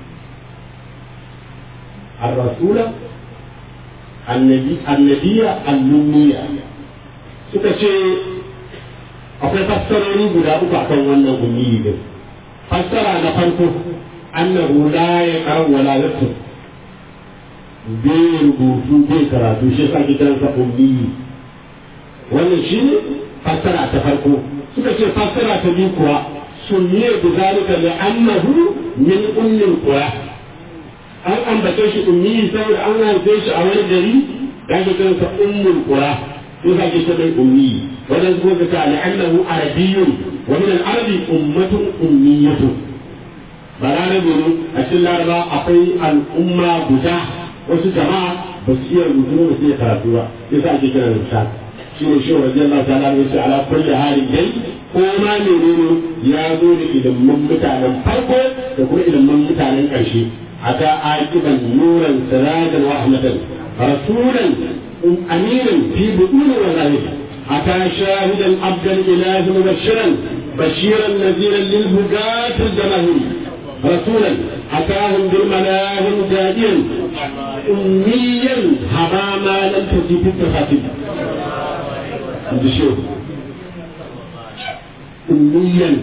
الرسول النبي النبي النبية suka ce akwai fassarori guda uku akan wannan ummi din fassara na farko annahu la ya karu wala yattu bai rubutu bai karatu shi yasa ake kiransa ummi wannan shi ne fassara ta farko suka ce fassara ta biyu kuwa sunniya bi zalika li annahu min ummil qura an ambace shi ummi saboda an haife shi a wani gari da ake kiransa ummul qura sai ka ce mai ummi wannan kuma ka ta la'annahu arabiyyun wa min al-arabi ummatun ummiyatun balarabe ne a cikin laraba akwai al'umma guda wasu jama'a ba su iya rubutu ba su iya karatu ba sai sa ake kiran rubuta shi ne shi radiyallahu ta'ala ne sai ala kulli halin dai ko ma menene ya zo da ilimin mutanen farko da kuma ilimin mutanen ƙarshe أتى عاقبا نورا سراجا ورحمة رسولا أمينا في بطون وظاهر أتى شاهدا عبدا إله مبشرا بشيرا نذيرا للهداة الجماهير رسولا أتاهم بالملاهم جاديا أميا هبا ما لم تجد التفاتيح أميا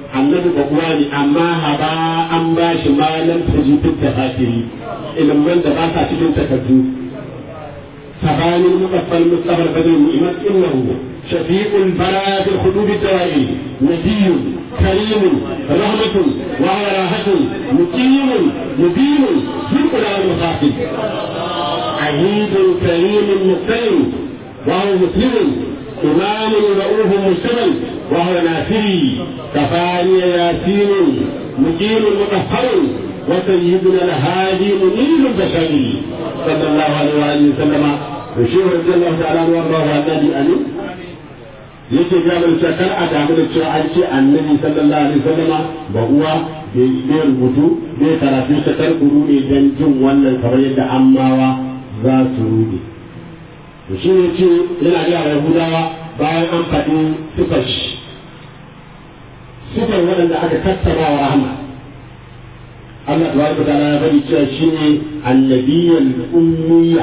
annabi ba kuwa ne amma haba an ba shi malam tajibin tafasiri ilimin da ba sa cikin takardu ثبان المقفى المصطفى البدر المؤمن انه شفيق البرايا في الخدود الدوائر نبي كريم رحمة وهو راحة مقيم مبين في القرآن المخاطب عهيد كريم مقتدر وهو مسلم إمام رؤوف مجتمل وهو ناصري كفاني ياسين مقيم مطهر وسيدنا الهادي منير البشري صلى الله عليه وآله وسلم وشيخ رضي الله تعالى عنه وارضاه عن النبي أمين yake ga mun cewa kar a damu da cewa an ce annabi sallallahu alaihi wasallama ba uwa bai rubutu bai karatu ta kar ku rude dan jin wannan kamar yadda ammawa za su rude to shi ne ce yana ga yahudawa bayan an faɗi sifar shi sifar waɗanda aka tattara wa rahama Allah tabaraka ta'ala ya bari cewa shine annabiyyul ummiya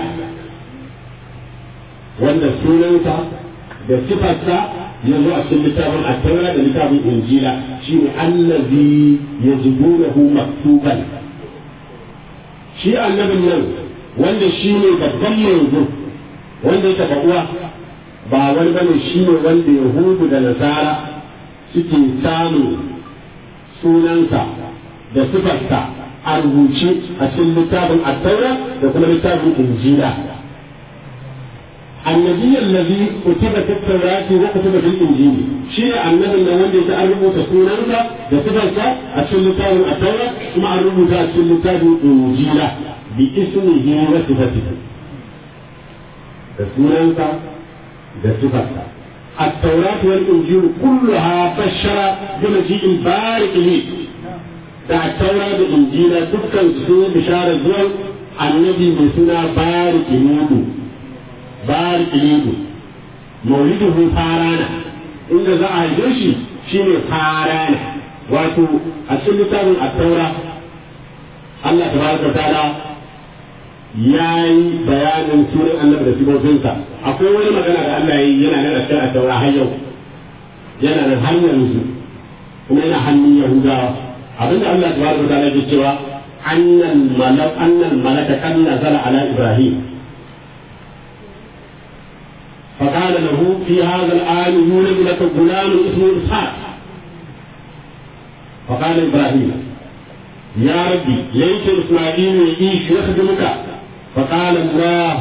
wanda sunansa da sifarsa ya zo a cikin littafin attaura da littafin injila shine allazi yajibunahu maktuban shi annabin nan wanda shine babban manzo wanda ya taba uwa ba wani bane shine wanda yahudu da nasara suke samun sunansa da sifarsa a rubuce a cikin littafin attaura da kuma littafin injila النبي الذي كتب في التوراة وكتب في الإنجيل شيء النبي اللي وندي تعرفوا تكوننك بصفرك أتشلتاه التوراة ثم أعرفوا أتشلتاه الإنجيل باسمه وصفته تكوننك بصفرك التوراة والإنجيل كلها بشر بمجيء البارك لي da taura da injila dukkan su bisharar zuwan annabi mai suna barik nudu barik nudu mauliduhu farana inda za a haife shi shine farana wato a cikin littafin at-taura Allah tabaraka ta'ala ya yi bayanin sunan annabi da sifofinsa akwai wani magana da Allah ya yi yana nan a cikin at-taura har yau yana nan har yanzu kuma yana hannun yahudawa abinda Allah tabaraka wa ta'ala ke cewa annal malak annal malaka kan nazala ala ibrahim فقال له في هذا الآن يولد لك غلام اسمه إسحاق فقال إبراهيم يا ربي ليس إسماعيل يعيش يخدمك فقال الله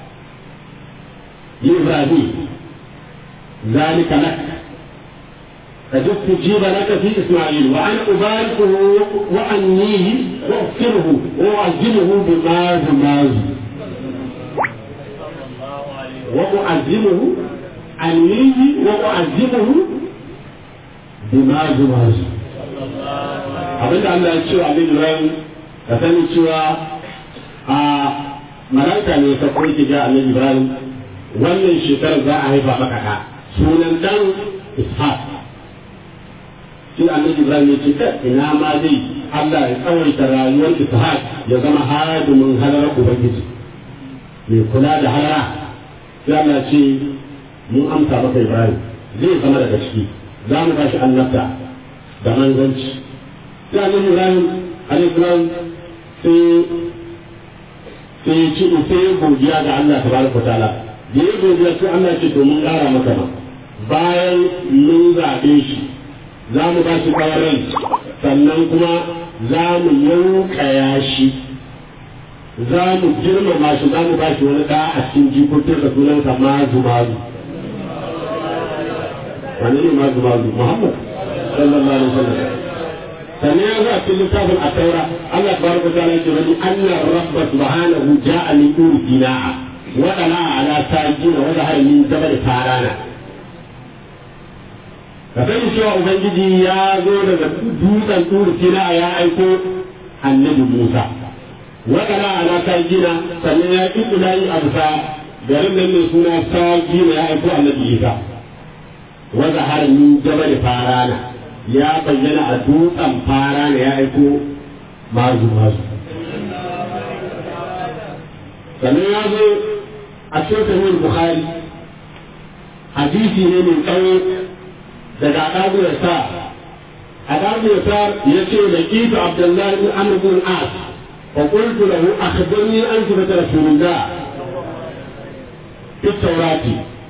لإبراهيم ذلك لك قد استجيب لك في اسماعيل وانا اباركه وانيه واغفره واعزمه بماز ماز واعزمه انيه واعزمه بماز ماز abinda Allah ya ce wa Abin Ibrahim ka sani cewa a malaika ne ta koyi ga Annabi Ibrahim wannan shekarar za a haifa maka ɗa sunan dan Ishaq sai annabi ibrahim ya ce ka ina ma dai Allah ya tsawaita rayuwar ishaq ya zama hadimin halar ubangiji mai kula da halara sai Allah ce mun amsa maka ibrahim zai zama daga ciki za mu bashi annabta da manzanci sai annabi ibrahim alaihi salam sai sai ya ci sai godiya ga Allah tabaraka ta'ala da ya godiya sai Allah ya ce to mun ƙara maka ma bayan mun zaɓe shi za mu ba shi ƙawarin sannan kuma za mu yaukaya shi za mu girmama shi za mu ba shi wani ɗa a cikin jikokin da sunansa mazu mazu wani ne mazu mazu muhammad sallallahu alaihi wasallam sannan ya zo a cikin littafin a taura Allah tabaraka ta'ala yake wani annar rabba subhanahu ja'a min duri dina'a wa dana ala sajina wa zahara min jabal farana ka sani cewa ubangiji ya zo daga dutsen turu sina ya aiko annabi musa wakana ana sajina sannan ya ƙi kulayi a bisa garin nan mai suna sajina ya aiko annabi isa wanda har min jabal farana ya bayyana a dutsen farana ya aiko mazu mazu sannan ya zo a cikin sahih bukhari hadisi ne mai tsawo daga ɗaguwar sa أدام يسار يشي لقيت عبد الله بن عمرو بن العاص فقلت له أخبرني عن صفة رسول الله في التوراة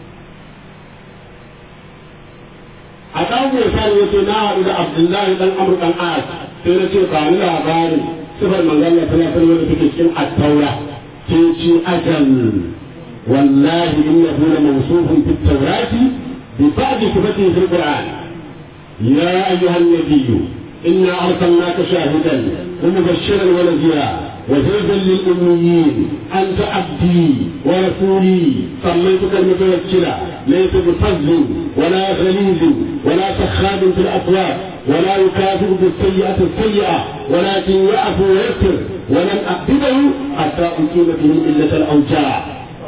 أدام يسار يشي نهر إلى عبد الله بن عمرو بن العاص سيرتي قال لها باري صفة من قال لها ثلاثة ولا في التوراة تيجي أجل والله إنه لموصوف في التوراة ببعض صفته في القرآن يا أيها النبي إنا أرسلناك شاهدا ومبشرا ونذيرا وزوجا للأميين أنت عبدي ورسولي سميتك المتوكلة ليس بفضل ولا غليظ ولا سخاب في الأسواق ولا يكافئ بالسيئة السيئة ولكن يعفو ويغفر ولن أقبله حتى أقيم به إلة الأوجاع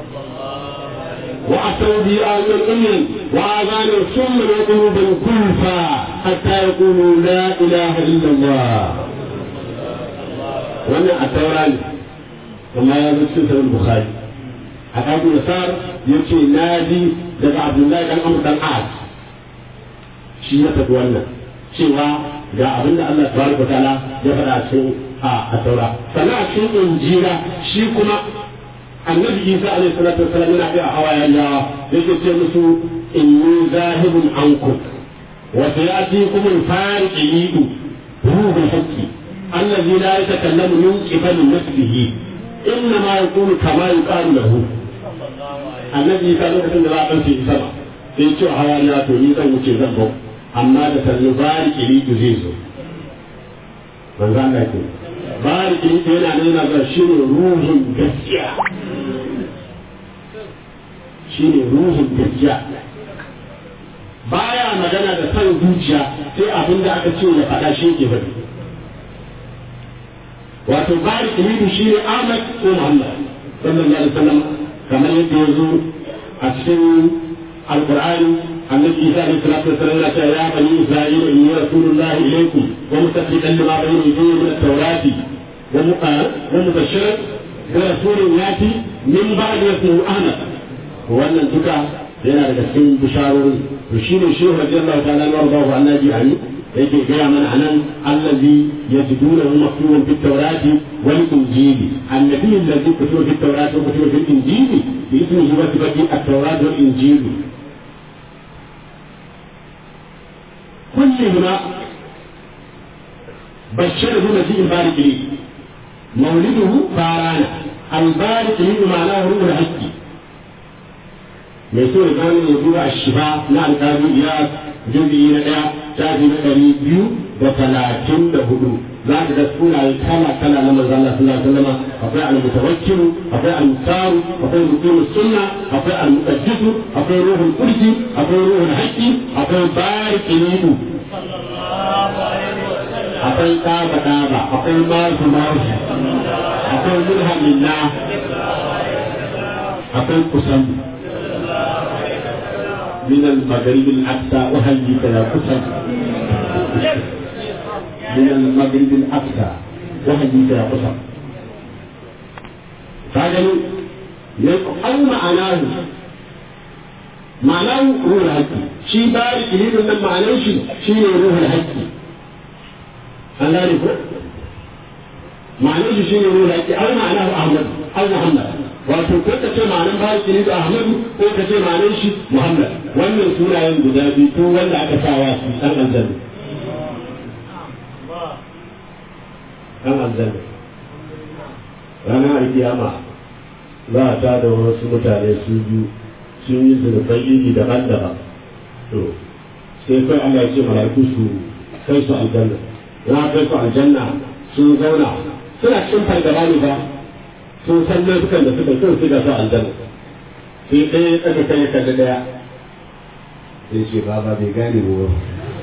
وأتوا بي آية أمم وآذان ثم وقلوبا كلفا حتى يقولوا لا إله إلا الله wannan a taura ne amma ya zo cikin sahih bukhari a abu yasar yace na ji daga abdullahi dan amr dan as shi ya faɗi wannan cewa ga abinda Allah tabaraka ta'ala ya faɗa a cikin a taura sannan a cikin injila shi kuma annabi isa alaihi salatu wasallam yana ga hawayen yawa yake ce musu inni zahibun ankum wa sayatikum al-fariqu ruhul haqqi الذي لا يتكلم من قبل نفسه انما يقول كما يقال له النبي صلى الله عليه وسلم في سما sai ce hawariya to ni zan wuce zan bau amma da sannu bari kiritu zai zo manzo Allah ke bari kiritu yana nuna ga shi ne ruhin gaskiya shi ne ruhin gaskiya baya magana da san zuciya sai abin da aka ce ya faɗa shi ke faɗi wato bari kiritu shi ne Ahmad ko Muhammad sallallahu alaihi wasallam kamar yadda ya zo a cikin alqur'ani النبي عيسى عليه الصلاه والسلام قال يا بني اسرائيل اني رسول الله اليكم ومصدقا لما بين يديه من التوراه ومبشرا برسول ياتي من بعد اسمه احمد wannan duka yana daga cikin bisharori to shine shehu radiyallahu ta'ala wa radahu annabi ani yake gaya mana anan allazi yajidunahu maktuban fit tawrati wal injili annabi allazi kutiba fit tawrati wa kutiba fil injili bi ismihi wa sifati at-tawrat wal injili كلهما بشره مجيء البارك لي مولده فارانا البارك لي معناه روح الحج mai so ya gane ya duba a shifa na alƙali ya jirgi na ɗaya shafi na ɗari biyu da talatin da hudu za ka ga sunaye kala kala na manzon Allah sallallahu alaihi wasallam akwai al-mutawakkil akwai al-musaru akwai mutum sunna akwai al-muqaddas akwai ruhul qudsi akwai ruhul haqqi akwai barikilu akwai kaba kaba akwai masu masu akwai mulhamillah akwai kusan من المغرب الأقصى أهيك يا قسم من المغرب الأقصى أهيك يا قسم فهذا أو معناه معناه روح الحج شي بارك لي من معناه شي شي روح الحج الله يقول معناه شي روح الحج أو معناه أحمد أو محمد wato ko ka ce ma'anin bariki ne da Ahmadu ko ka ce ma'anin shi Muhammad wannan sunayen guda biyu ko wanda aka sawa su dan aljanna dan aljanna ranar alkiyama za a ta da wasu mutane su biyu sun yi zunubai iri daban-daban to sai kai Allah ya ce mala'iku su kai su aljanna na kai su aljanna sun zauna suna cikin fargaba ne ba sun san laifukan da suka kyau sai ga su aljanna sai ɗaya ya tsaka kai ya kalli ɗaya sai ce baba bai gane mu ba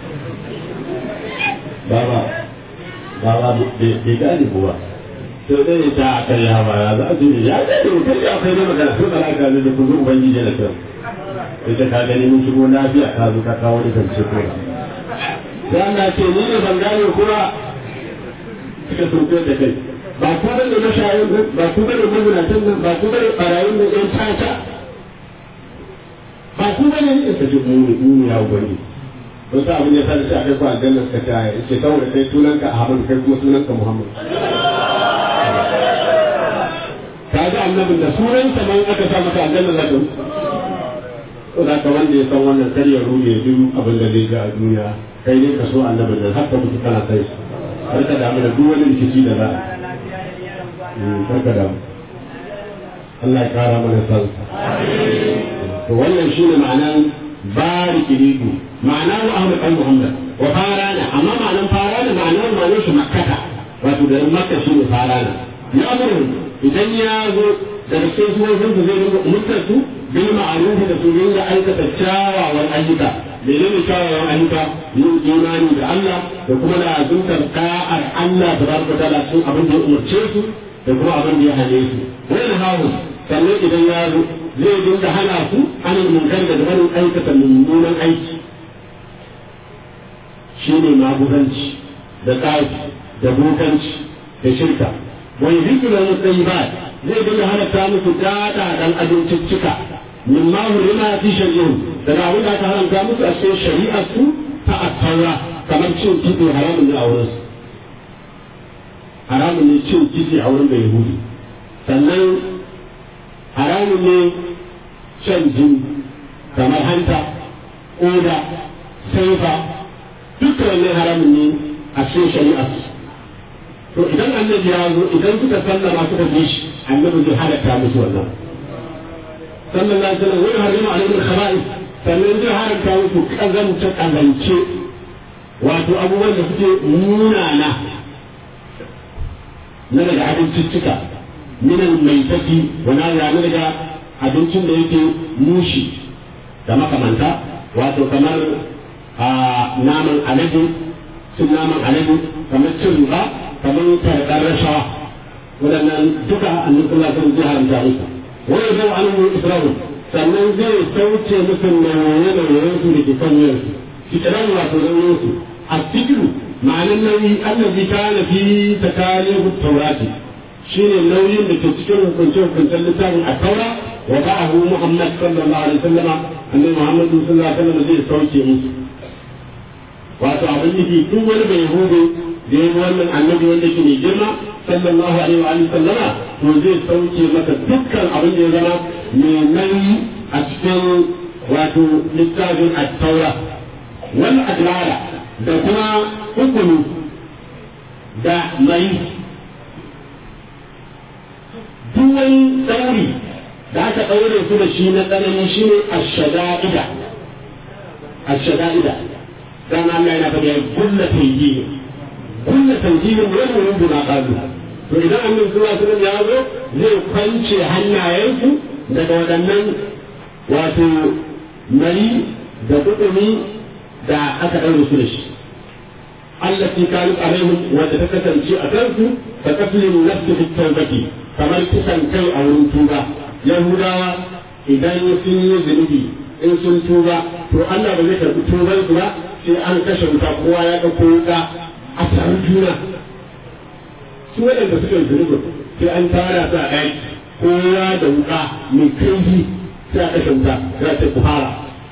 baba baba bai gane mu ba to ɗaya ta a kan ya ba ya za a ce ya gane mu kai ya kai ne magana sai bala ka da kun zo ubangiji da kyau sai ta ka gani mun shigo lafiya ka zo ka kawo ni zance ko sai Allah ce ni ne ban gane kuma suka turko da kai ba ku bane mashayin nan ba ku bane mazinatan nan ba ku bane barayin nan yan tata ba ku bane ne ta ji muni muni ya gwani wasu abin ya sa da shi a kai ku aljanna suka ta ya ce saboda kai sunanka Ahmad kai kuma sunanka Muhammad ka ga annabin da sunansa man aka sa maka aljanna za ka to da ka wanda ya san wannan kar ya rume duk abin da zai ga a duniya kai ne ka so annabin da haka mutu kana kai shi har ka damu da duk wani rikici da za a kar ka damu Allah ya kara mana san to wannan shine ma'anan bariki ridu ma'ana wa Ahmad dan Muhammad wa farana amma ma'anan farana ma'anar ma'anar shi makkata wato da makka shine farana ya amuru idan ya zo daga cikin sunan su zai dinga umurtar su bil ma'ruf da su dinga aikata kyawawan ayyuka menene kyawawan ayyuka yin imani da Allah da kuma da azumtar ka'ar Allah tabaraka ta'ala cikin abin da ya umurce su da kuma abin da ya hane su wani hawo sannan idan ya zo zai dinga hana su anin munkar da barin aikata mummunan aiki shine maguzanci da tsafi da bukanci da shirka wani zikira na tsayibat zai dinga halatta musu dada dan abinciccika min ma hurima fi shari'in daga abin da aka haramta musu a cikin shari'ar su ta attaura kamar cin kitse haramun ne a wurin su haramun ne cin kitse a wurin da yahudi sannan haramun ne shan jini kamar hanta koda saifa dukkan wannan haramun ne a cikin shari'ar su to idan annabi ya zo idan suka sallama suka bi shi annabi zai halatta musu wannan sallallahu alaihi wasallam wani harima alaihi khaba'is sannan zai haramta musu kazance kazance wato abubuwan da suke munana na daga abinciccika minan mai tafi wani ya na daga abincin da yake mushi da makamanta wato kamar a naman alade cin naman alade kamar cin riba kamar karɓar rashawa waɗannan duka annabi sallallahu alaihi zai haramta musu wani zai wa annabi isra'il sannan zai sauke musu nauye-nauyen su da ke kan wuyansu fitiran wato nauyin su a fikiru ma'anin nauyi annabi kana fi takalifu taurati shine nauyin da ke cikin hukunce-hukuncen littafin a taura wa ba'ahu muhammad sallallahu alaihi wasallam annabi muhammad sallallahu alaihi wasallam zai sauke musu wato abin nufi duk wani bai hudu da ya wannan annabi wanda ke mai girma sallallahu alaihi wa alihi sallama to zai sauke maka dukkan abin da ya zama mai nauyi a cikin wato littafin at-taura wal adlara da kuma hukumi da mai duk wani tsauri da aka ɗaure su da shi na tsanani shine ash-shada'ida ash-shada'ida dan Allah yana faɗi kullu tayyibi kullu tayjibin wani wurin na qalu to idan annabi sallallahu alaihi wasallam ya zo zai kwance hannayensu daga waɗannan wato mari da kudumi da aka ɗaure su da shi allati kanat alaihim wanda ta kasance a kansu ka kaslin nafsi fi tawbati kamar kisan kai a wurin tuba yahudawa idan sun yi zunubi in sun tuba to Allah ba zai karɓi tubar su ba sai an kashe wuta kowa ya ɗauko wuta a taron juna su waɗanda suka yi zunubin sai an tara su a ɗaki kowa da wuka mai kaifi sai a kashe wuta za ta ku fara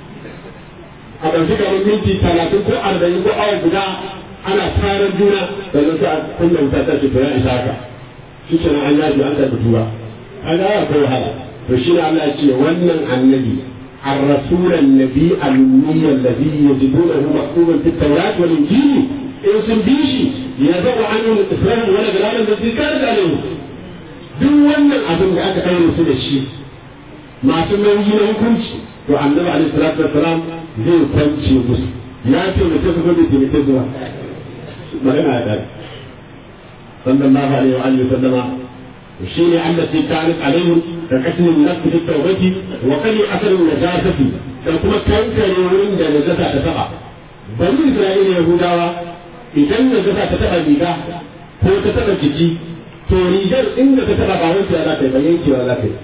a ɗauki kamar minti talatin ko arba'in ko awa guda ana taron juna sannan sai a kunna wuta ta ce to ya isa haka shi ke nan an yaji an karɓi tuba an ga akwai wahala to shi ne Allah ya ce wannan annabi الرسول النبي الأمي الذي يجدونه مكتوبا في التوراة والإنجيل إن سنبيشي يدعو عنهم الإسلام ولا جلال الذي كانت عليه duk wannan abin da aka kai su da shi masu nauyi na hukunci to annabi alaihi salatu wassalam zai kwance musu ya ce mu ta kuma bai taimake zuwa magana ya dai sallallahu alaihi wa alihi sallama shine allati kanat alaihim da kashin nafsi fi tawbati wa kali asalin najasati da kuma kankare wurin da najasa ta taba bani isra'ila yahudawa idan najasa ta taba riga ko ta taba jiki to rigar inda ta taba ba wanke za ta yi ba yankewa za ta yi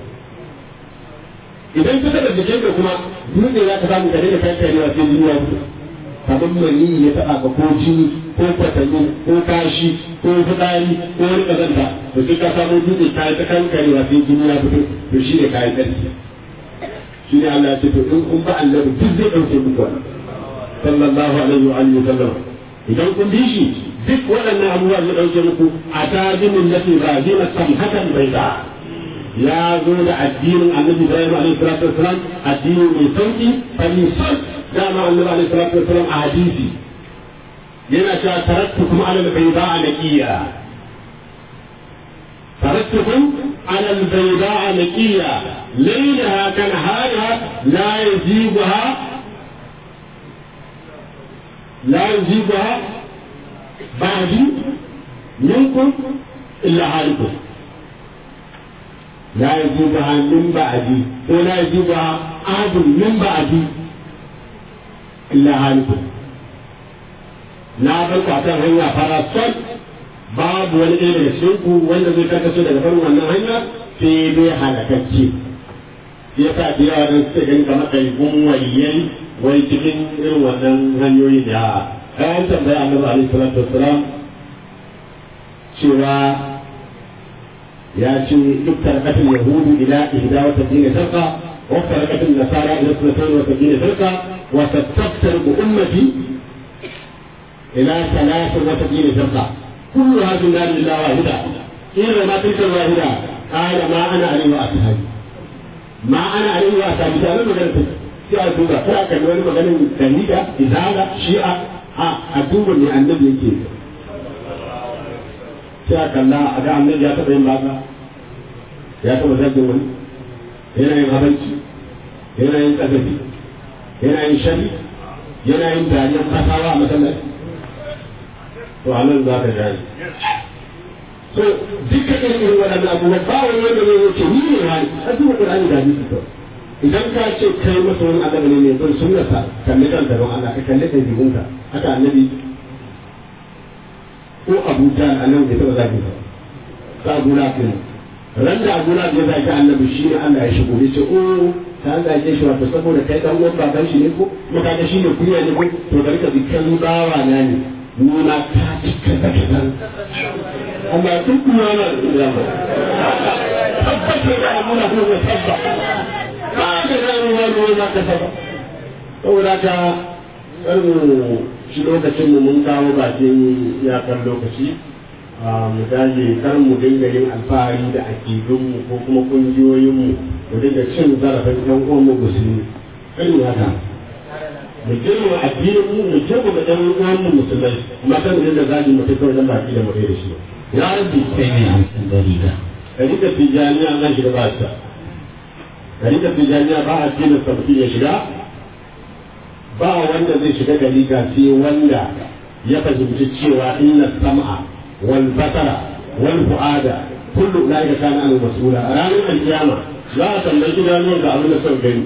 idan ta taba jikin ka kuma dutse za ka samu ka daina kankarewa sai jini ya fito kamar mani ya taba ka ko jini ko kwatanni ko kashi ko fitsari ko wani kazanta to sai ka samu dutse ka yi ta kankarewa sai jini ya fito to shi ne kayan tsarki shi ne Allah ya ce to in kun ba annabi duk zai ɗauke muku wannan sallallahu alaihi wa alihi sallam idan kun bi shi duk waɗannan abubuwa zai ɗauke muku a tajinin nafi ba dina samhatan bai da ya zo da addinin annabi Ibrahim alaihi salatu wasalam addini mai sauki fani sal dama annabi alaihi salatu wasalam a hadisi yana cewa taraktukum ala al-bayda'a naqiya taraktukum ala al-bayda'a naqiya laylaha kanahariha la yazibuha la yazibuha ba'di minkum illa halikum لا يجيبها من بعدي ولا يجيبها أحد من بعدي إلا هالك na bar ku akan hanya farasol babu wani ɗaya daga cikin ku wanda zai karkace daga barin wannan hanya sai dai halakacce ya sa da yawa don suka gani kamar ɗaiɓun waliyai wai cikin irin wannan hanyoyi da kayan tambaya annabi alaihi salatu wassalam cewa ya ce duk tarkatin yahudu ila ihda wa sabina firqa wa tarkatin nasara ila sunatan wa sabina firqa wa tattaftariqu ummati ila thalathin wa sabina firqa kullu hadhihi nar illa wahida ila ma tilka wahida qala ma ana alayhi wa ashabi ma ana alayhi wa ashabi da magana ta sai a duba sai aka wani maganin dalila izala shi'a a a duba ne annabi yake sai a kalla a ga annabi ya taɓa yin baka ya taɓa zargin wani yana yin abanci yana yin ƙazafi yana yin shari yana yin dariyar kasawa a masallaci to a nan za ka gane so duka irin irin waɗannan abubuwan ba wani wanda zai wuce ni ne hali a duba ƙur'ani da hadisi to idan ka ce kai masa wani annabi ne mai bin sunnarsa kalli kanka don Allah ka kalli ɗabi'unka haka annabi ko abu ta annabi bai taɓa zaki ba ta abu lafiya ran da abu lafiya ya zaki annabi shi ne Allah ya shigo ya ce o ta zage shi wato saboda kai dan uwan baban shi ne ko kuma kaga shi ne kunya ne ko to bari ka bi kan bawa na ne ni ma ta cika da kadan amma duk kuma na da ba tabbata da amuna ko ya tabba ba da zan wani wani ka saba saboda ka shi lokacin mu mun kawo bakin iyakar lokaci mu dage kar mu dinga yin alfahari da akidunmu ko kuma kungiyoyinmu mu dinga cin zarafin ɗan uwan mu musulmi kan haka mu girma addinin mu mu girma da ɗan uwan mu musulmai amma kan dinga zagi mu kawai dan baki da mu da shi ya rabbi kai ne amsan dalila dalilin tijaniya nan shiga ba ta dalilin tijaniya ba a cikin sabbi ya shiga ba wanda zai shiga dariƙa sai wanda ya fahimci cewa inna sam'a wal basara wal fu'ada kullu ulaika kana an mas'ula a ranar alkiyama za a tambayi idanuwan ka abin da suka gani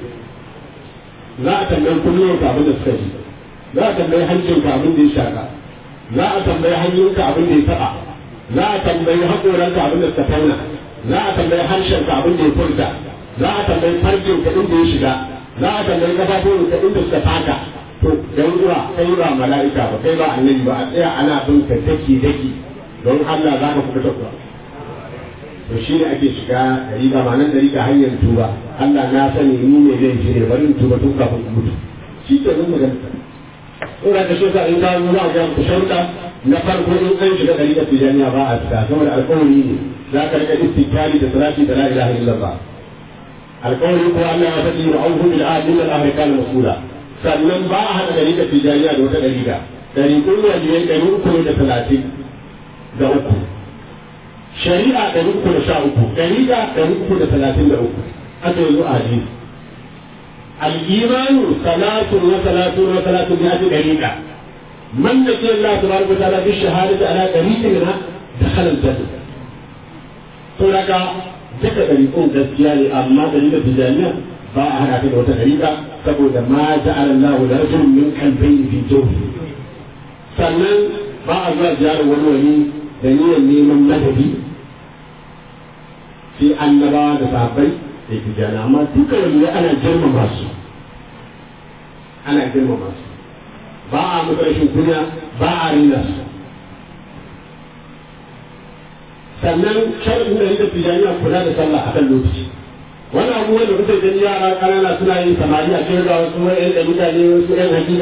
za a tambayi kunnuwan ka abin da suka ji za a tambayi hancin ka abin da ya shaka za a tambayi hannun ka abin da ya taba za a tambayi haƙoran ka abin da suka tauna za a tambayi harshen ka abin da ya furta za a tambayi farjin ka inda ya shiga za a tambayi kafafun ka inda suka taka to dan uwa kai ba mala'ika ba kai ba annabi ba a tsaya ana bin ka daki daki don Allah za ka kuka kuwa to shi ne ake shiga dariƙa ma nan dariƙa hanyar tuba Allah na sani ni ne zai shi ne bari in tuba tun kafin in mutu shi ke nan magana in ka kashe ka in ka zo za a ga ku sharuɗa na farko in an shiga dariƙa tijaniya ba a fita saboda alƙawari ne za ka riƙa istikari da salati da la ilaha illallah alƙawari ko Allah ya faɗi wa auhu bil ahdi min al-ahri kana mas'ula sannan ba a haɗa dariƙa tijaniya da wata dariƙa dariƙun waliyai ɗari uku ne da talatin da uku shari'a ɗari uku da sha uku dariƙa ɗari uku da talatin da uku aka yanzu a hadisi الإيمان صلاة وصلاة وصلاة بهذه دقيقة من نسي الله تبارك وتعالى بالشهادة على دقيقة منها دخل الجنة. فلك duka ɗariƙun gaskiya ne amma ɗariƙar tijaniya ba a haɗa ta da wata ɗariƙa saboda ma ja'ala Allahu da rajulun min kalbayn fi jawfi sannan ba a zuwa ziyarar wani wani da niyyar neman madadi sai annabawa da sahabbai da tijani amma duka wani ana girmama su ana girmama su ba a musu rashin kunya ba a rina su sannan shar'in da yake tijaniya kula da sallah akan lokaci wani abu wanda kuka gani yara kanana suna yin samari a cikin ga wasu wani ɗan mutane wasu ɗan hakika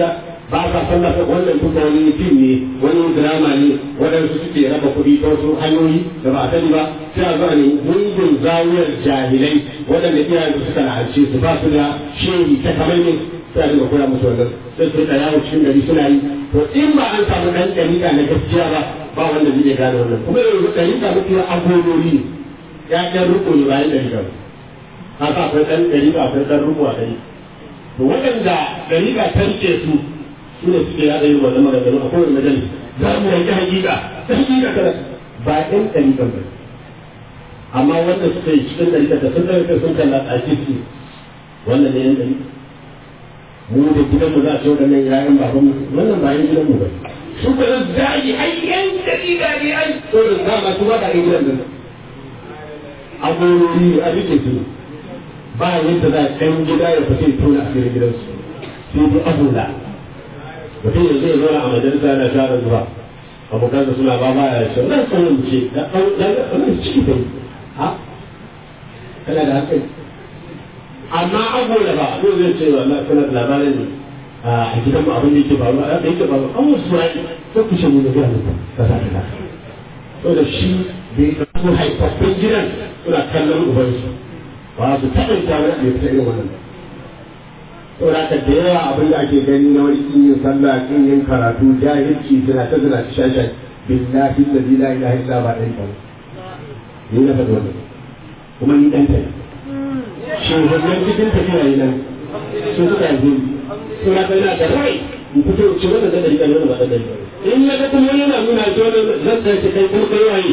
ba sa sallah ta wannan duka wani fim ne wani drama ne waɗansu suke raba kuɗi ta wasu hanyoyi da ba a sani ba sai a zuwa ne gungun zawiyar jahilai waɗanda iyayen su suka la'ance su ba su da shehi ta kamar ne sai a dinga koya musu wannan sai su rika yawo cikin gari suna yi to in ba an samu ɗan ɗariƙa na gaskiya ba ba wanda zai iya gane wannan kuma yanzu ɗariƙa mafi agololi ne ya ɗan riko ne bayan ɗariƙa ba haka akwai ɗan ɗariƙa akwai ɗan riko a ɗari to waɗanda ɗariƙa ta rike su su ne suke yaɗa yin wannan maganganu a kowane majalis za mu yanke hakika ta hakika kada ba ɗan ɗariƙa ba amma wanda suka yi cikin ɗariƙa da sun ɗauke sun kalla tsaki su wannan ne yan ɗariƙa mu da gidanmu za a ce waɗannan yayan babanmu wannan ba yan gidanmu ba su ba zan zagi ai yan ɗariƙa ne ai to da dama su ba da yan gidan nan agorori a rike su ba yadda za a ɗan gida ya fita tona a cikin gidansu sai dai abuda mutum ya zai zauna a majalisa yana share zuwa abokansa suna ba ba ya ce nan sanin mu ce da ɗan ɗan ciki bai ha kana da hankali amma abuda ba ko zai ce wallahi kana da labarin a gidan mu abin da yake faruwa a yake faruwa an wasu ya yi ko ku ce mu da gidan mu ka sa ta to da shi bai ɗauko haifaffen gidan suna kallon ubansu ba su taɓa ita wani abu ta irin wannan saboda haka da yawa abin da ake gani na wani kin yin sallah kin yin karatu jahilci suna ta zina ta shasha billahi la ilaha illa ba dai ba ni na faɗi wannan kuma ni dan ta shi wannan cikin tafiya ne nan su suka yi su na kai na da rai in fito ci wannan da dalilin wannan ba da dalilin in ya ga kuma yana nuna shi wannan zan kai kai kuma kai waye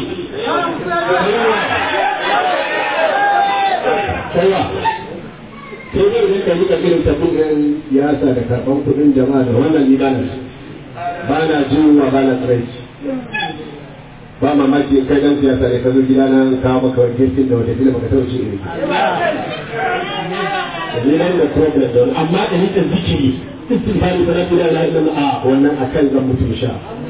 kaiwa sai dai idan ka yi ka irin tafi ɗin siyasa da karɓar kuɗin jama'a da wannan ni ba na ba na jinwa ba na tsiraici ba mamaki in kai dan siyasa ne ka zo gida na kawo maka wani girkin da wata gida baka taɓa ci iri ni nan da problem da wani amma da nika zikiri istighfari sana gida na ina a wannan akan zan mutu sha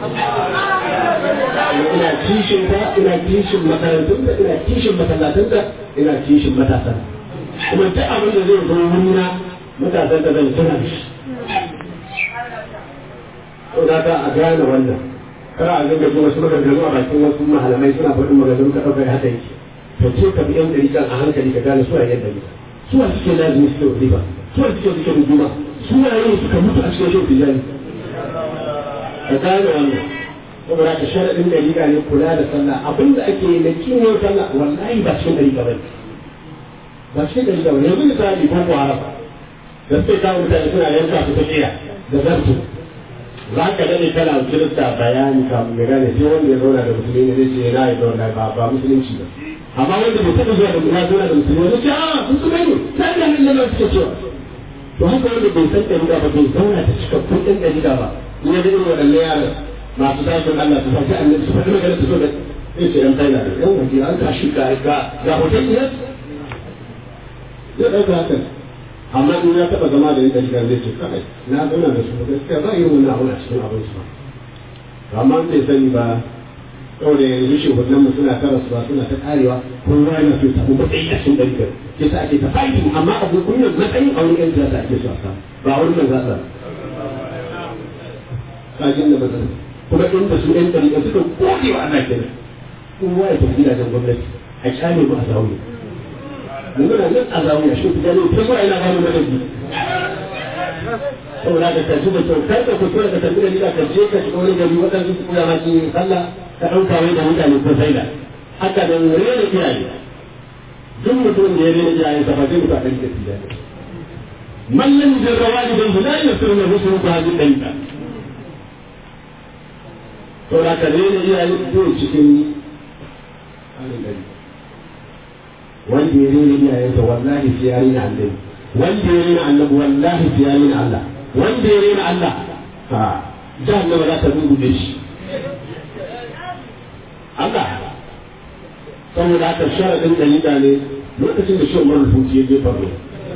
ina kishin ta ina kishin makarantun da ina kishin masallatun da ina kishin matasan kuma duk abin da zai zo wurina matasan da zan tuna da shi to da ka a gane wannan kar a zanga ji wasu maganganu a bakin wasu mahalamai suna faɗin maganganu ka ɗauka haka yake to ce ka bi yan ɗariƙan a hankali ka gane suwa yadda ne suwa suke lazimi suke wazifa suwa suke suke rujuma suwa yin suka mutu a cikin shauki jani ka gane wannan saboda ka sharaɗin ɗariƙa ne kula da sallah abin da ake yi na kiwon sallah wallahi ba cikin ɗariƙa ba ne ba cikin ɗariƙa ba ne yanzu misali ko haram da suke kawo mutane suna yanka su ta ƙiya da zartu za ka daɗe kana kirista bayani kamun ya gane sai wanda ya zauna da musulmi ne zai ce na yi zauna ba ba musulunci ba amma wanda bai taɓa zuwa da ya zauna da musulmi wani ce a musulmai ne sai da hannun nan suke cewa to haka wanda bai san ɗariƙa ba bai zauna da cikakkun ɗan ɗariƙa ba in ya ga irin waɗannan yaran masu tashin Allah su fashi annabi su faɗi magana su so da zai ce ɗan kaina da ɗan waje an tashi ga ga ga hoton iya zai ɗauka hakan amma in ya taɓa zama da yadda shiga zai ce kai na zauna da su gaskiya ba irin wannan abun a cikin abin su ba amma bai sani ba kawai da yanzu shugabannin mu suna ta rasuwa suna ta karewa kowa yana so ya samu matsayi a cikin ɗarikar ke sa ake ta faɗi amma abu kunyar matsayin a wurin yan siyasa ake so a samu ba a wurin nan za a kajin da matsala kuma inda su yan ɗarikar suka gode wa Allah kenan kowa ya tafi gidajen gwamnati a kyale mu a zaune muna nan a zawiya shi ku gani ta zuwa ina gano madadi saboda ka kaji da kyau kar ka kuskura ka tafi da gida ka je ka shiga wani gari waɗansu su koya maki sallah ka ɗauka wai da mutane ko sai da haka nan rena iyaye duk mutum da ya rena iyayen sa ba zai mutu a ɗan ka tiya mallan jarrawa ne don la yasiru na rusul ku hadin ɗanka saboda ka rena iyaye ko cikin halin ɗari wanda ya rena iyayensa wallahi sai ya rena annabi wanda ya rena annabi wallahi sai ya rena Allah wanda ya rena Allah ha jahannama za ta rubuce shi Allah saboda haka sharadin dalila ne lokacin da shi Umar al-Futi ya je farko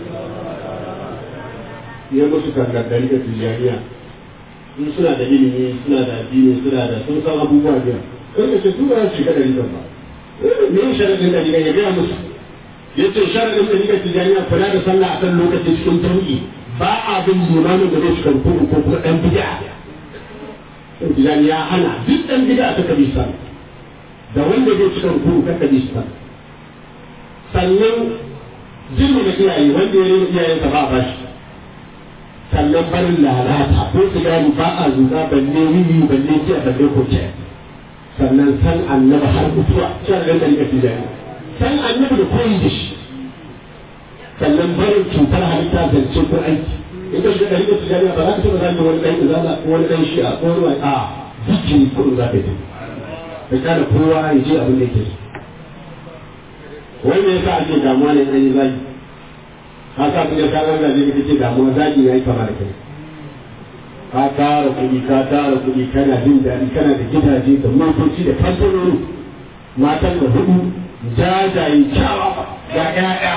ya musu kangar dalila tijaniya in suna da ilimi suna da addini suna da sun san abubuwa biyar kan da ce su ba su shiga dalilan ba me sharadin dalila ya gaya musu yace sharadin da nika tijaniya kula da sallah a kan lokacin cikin jami'i ba a bin limamin da zai shiga rukuni ko kuma ɗan bid'a Tijani ya hana duk ɗan bid'a ta kabi sa da wanda zai shiga rukuni ka kabi sa sannan jirgin da iyaye wanda ya rena iyayensa ba a bashi sannan barin lalata ko sigari ba a zuga balle wiwi balle jiya balle koke sannan san annaba har mutuwa shan ran da rika tijani san annabi da koyi da shi sannan barin cutar halitta zance ko aiki in ka shiga da rika tijani ba za ka taɓa zama wani ɗan izala ko wani ɗan shi'a ko wani a zikiri ko za ka yi ka kada kowa ya je abin da yake so wanda yasa ake damuwa ne an yi zagi haka kuma ka ga zagi kake ce damuwa zagi yayi kama da kai ka tara kuɗi ka tara kuɗi kana jin daɗi kana da gidaje da motoci da kamfanoni matan da hudu jajaye kyawa ga ƴaƴa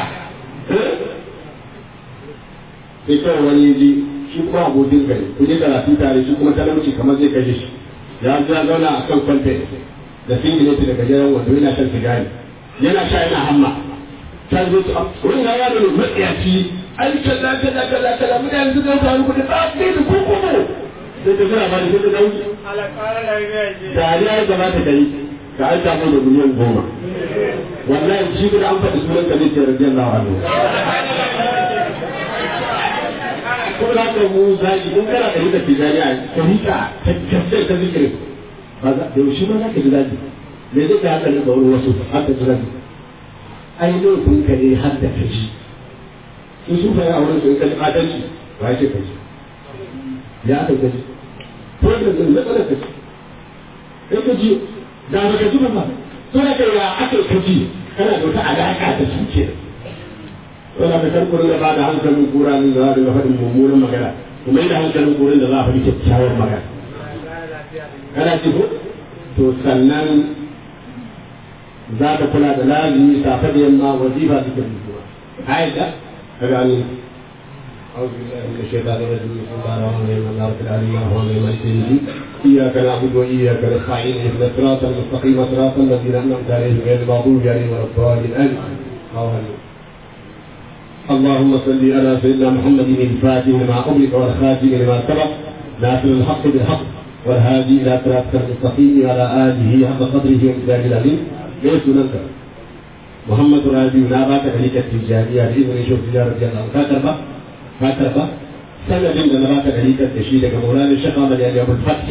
sai kawai wani ji shi kuma abokin gari ku je karatu tare shi kuma talauci kamar zai kashe shi ya ya zauna a kan kwanta da singileti da gajeren wando yana shan sigari yana sha yana hamma ta zo ta wani ya yaro ne matsiyaci ai kaza kaza kaza kaza mun yanzu zan samu kuɗi ba sai da ko ko sai ta zura ba da sai ta dauki dariya ya gabata da yi ka aika mai da miliyan goma wallahi shi da an faɗi sunan ka ne ce radiyallahu anhu ko da ka mu zaki in kana da rika tijani a tarika ta gaskiyar ta zikirin ba za da yaushe ma za ka ji zaki me zai ka haka da wani wasu haka ji zaki ai laifin ka ne har da ka ji su su fa ya wurin su in ka ji adalci ba ya ce ka ji ya aka ka ji ko da zai matsalar ka ji kai ka ji da ba ka ji ba ba to da ka ya aka ka ji kana da wata alaƙa da su kenan wala da kan kurin da ba da hankalin kura ne za a dinga faɗin mummunan magana kuma yi da hankalin kurin da za a faɗi kyakkyawar magana kana ce ko to sannan za ka kula da lazimi safe da yamma wazifa da kan zuwa aida ka gani أعوذ بالله من الشيطان الرجيم بسم الله الرحمن الرحيم الله رب العالمين الرحمن الرحيم مالك يوم الدين إياك نعبد وإياك نستعين اهدنا الصراط المستقيم صراط الذين أنعمت عليهم غير المغضوب عليهم ولا الضالين آمين اللهم صل على سيدنا محمد الفاتح لما أغلق والخاتم لما سبق ناصر الحق بالحق والهادي إلى صراطك المستقيم وعلى آله حق قدره ومقداره العظيم ليس ننكر محمد رادي نابات عليك التجارية بإذن شوف تجارة الله كاتبة كاتبة سنة من نبات عليك التشيد كمولانا الشيخ أحمد يعني أبو الفتح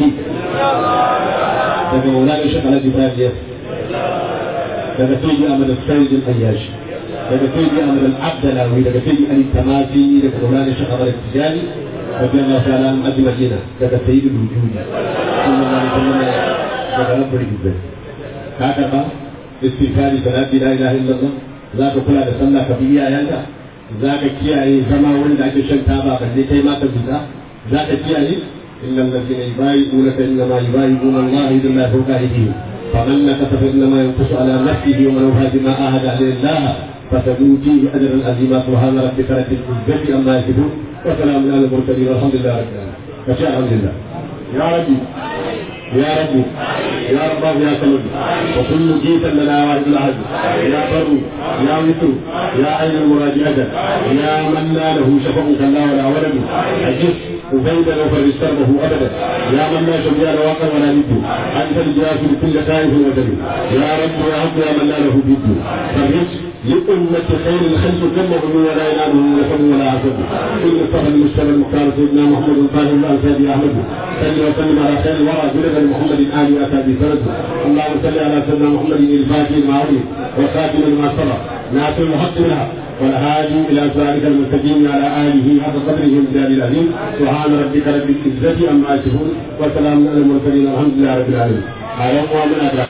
كمولانا الشيخ على جبرائيل daga sai Ahmad Sayyid al-Ayyashi daga sai Ahmad al-Abdalawi daga sai Ali Tamasi daga Maulana Sheikh Ahmad al-Tijani radiyallahu ta'ala an ajma'ina daga Sayyid al-Wujud sallallahu alaihi wasallam daga Rabbul Izzat haka ba istighfari salati la ilaha illallah za ka kula da sallah ka bi iyayenka za ka kiyaye zama wurin da ake shan taba balle kai ma ka zuta za ka kiyaye innal ladina yubayi'unaka innama yubayi'una Allah idan fawqa aydihim فمن نكث فانما ينقص على نفسه ومن اوفى بما عاهد عليه الله فسنؤتيه اجرا عظيما سبحان ربك رب العزه عما يصفون وسلام على المرسلين والحمد لله رب العالمين فشاء الحمد لله يا ربي يا ربي يا رب يا صمد وكل جيتا لنا واحد الاحد يا بر يا وتر يا عين المراد اجل يا من لا له شفق كلا ولا ولد اجس وزيدا وفرج سربه ابدا يا من لا شبيه له واقع ولا ند انت الجاسر كل خائف وجل يا رب يا رب يا من لا له ضد فرج لأمة خير الخلق كله ولا يناله نسب ولا عسب كل مصطفى المجتبى المختار سيدنا محمد الطاهر الأنسابي أحمد صل وسلم على خير الورى جلد محمد آل أتى بسند اللهم صل على سيدنا محمد الفاتح المعروف وخاتم لما سبق ناصر الحق منها والهادي الى صراطك المستقيم على اله حق قدره ومجال العظيم سبحان ربك رب العزه عما يصفون وسلام على المرسلين والحمد لله رب العالمين.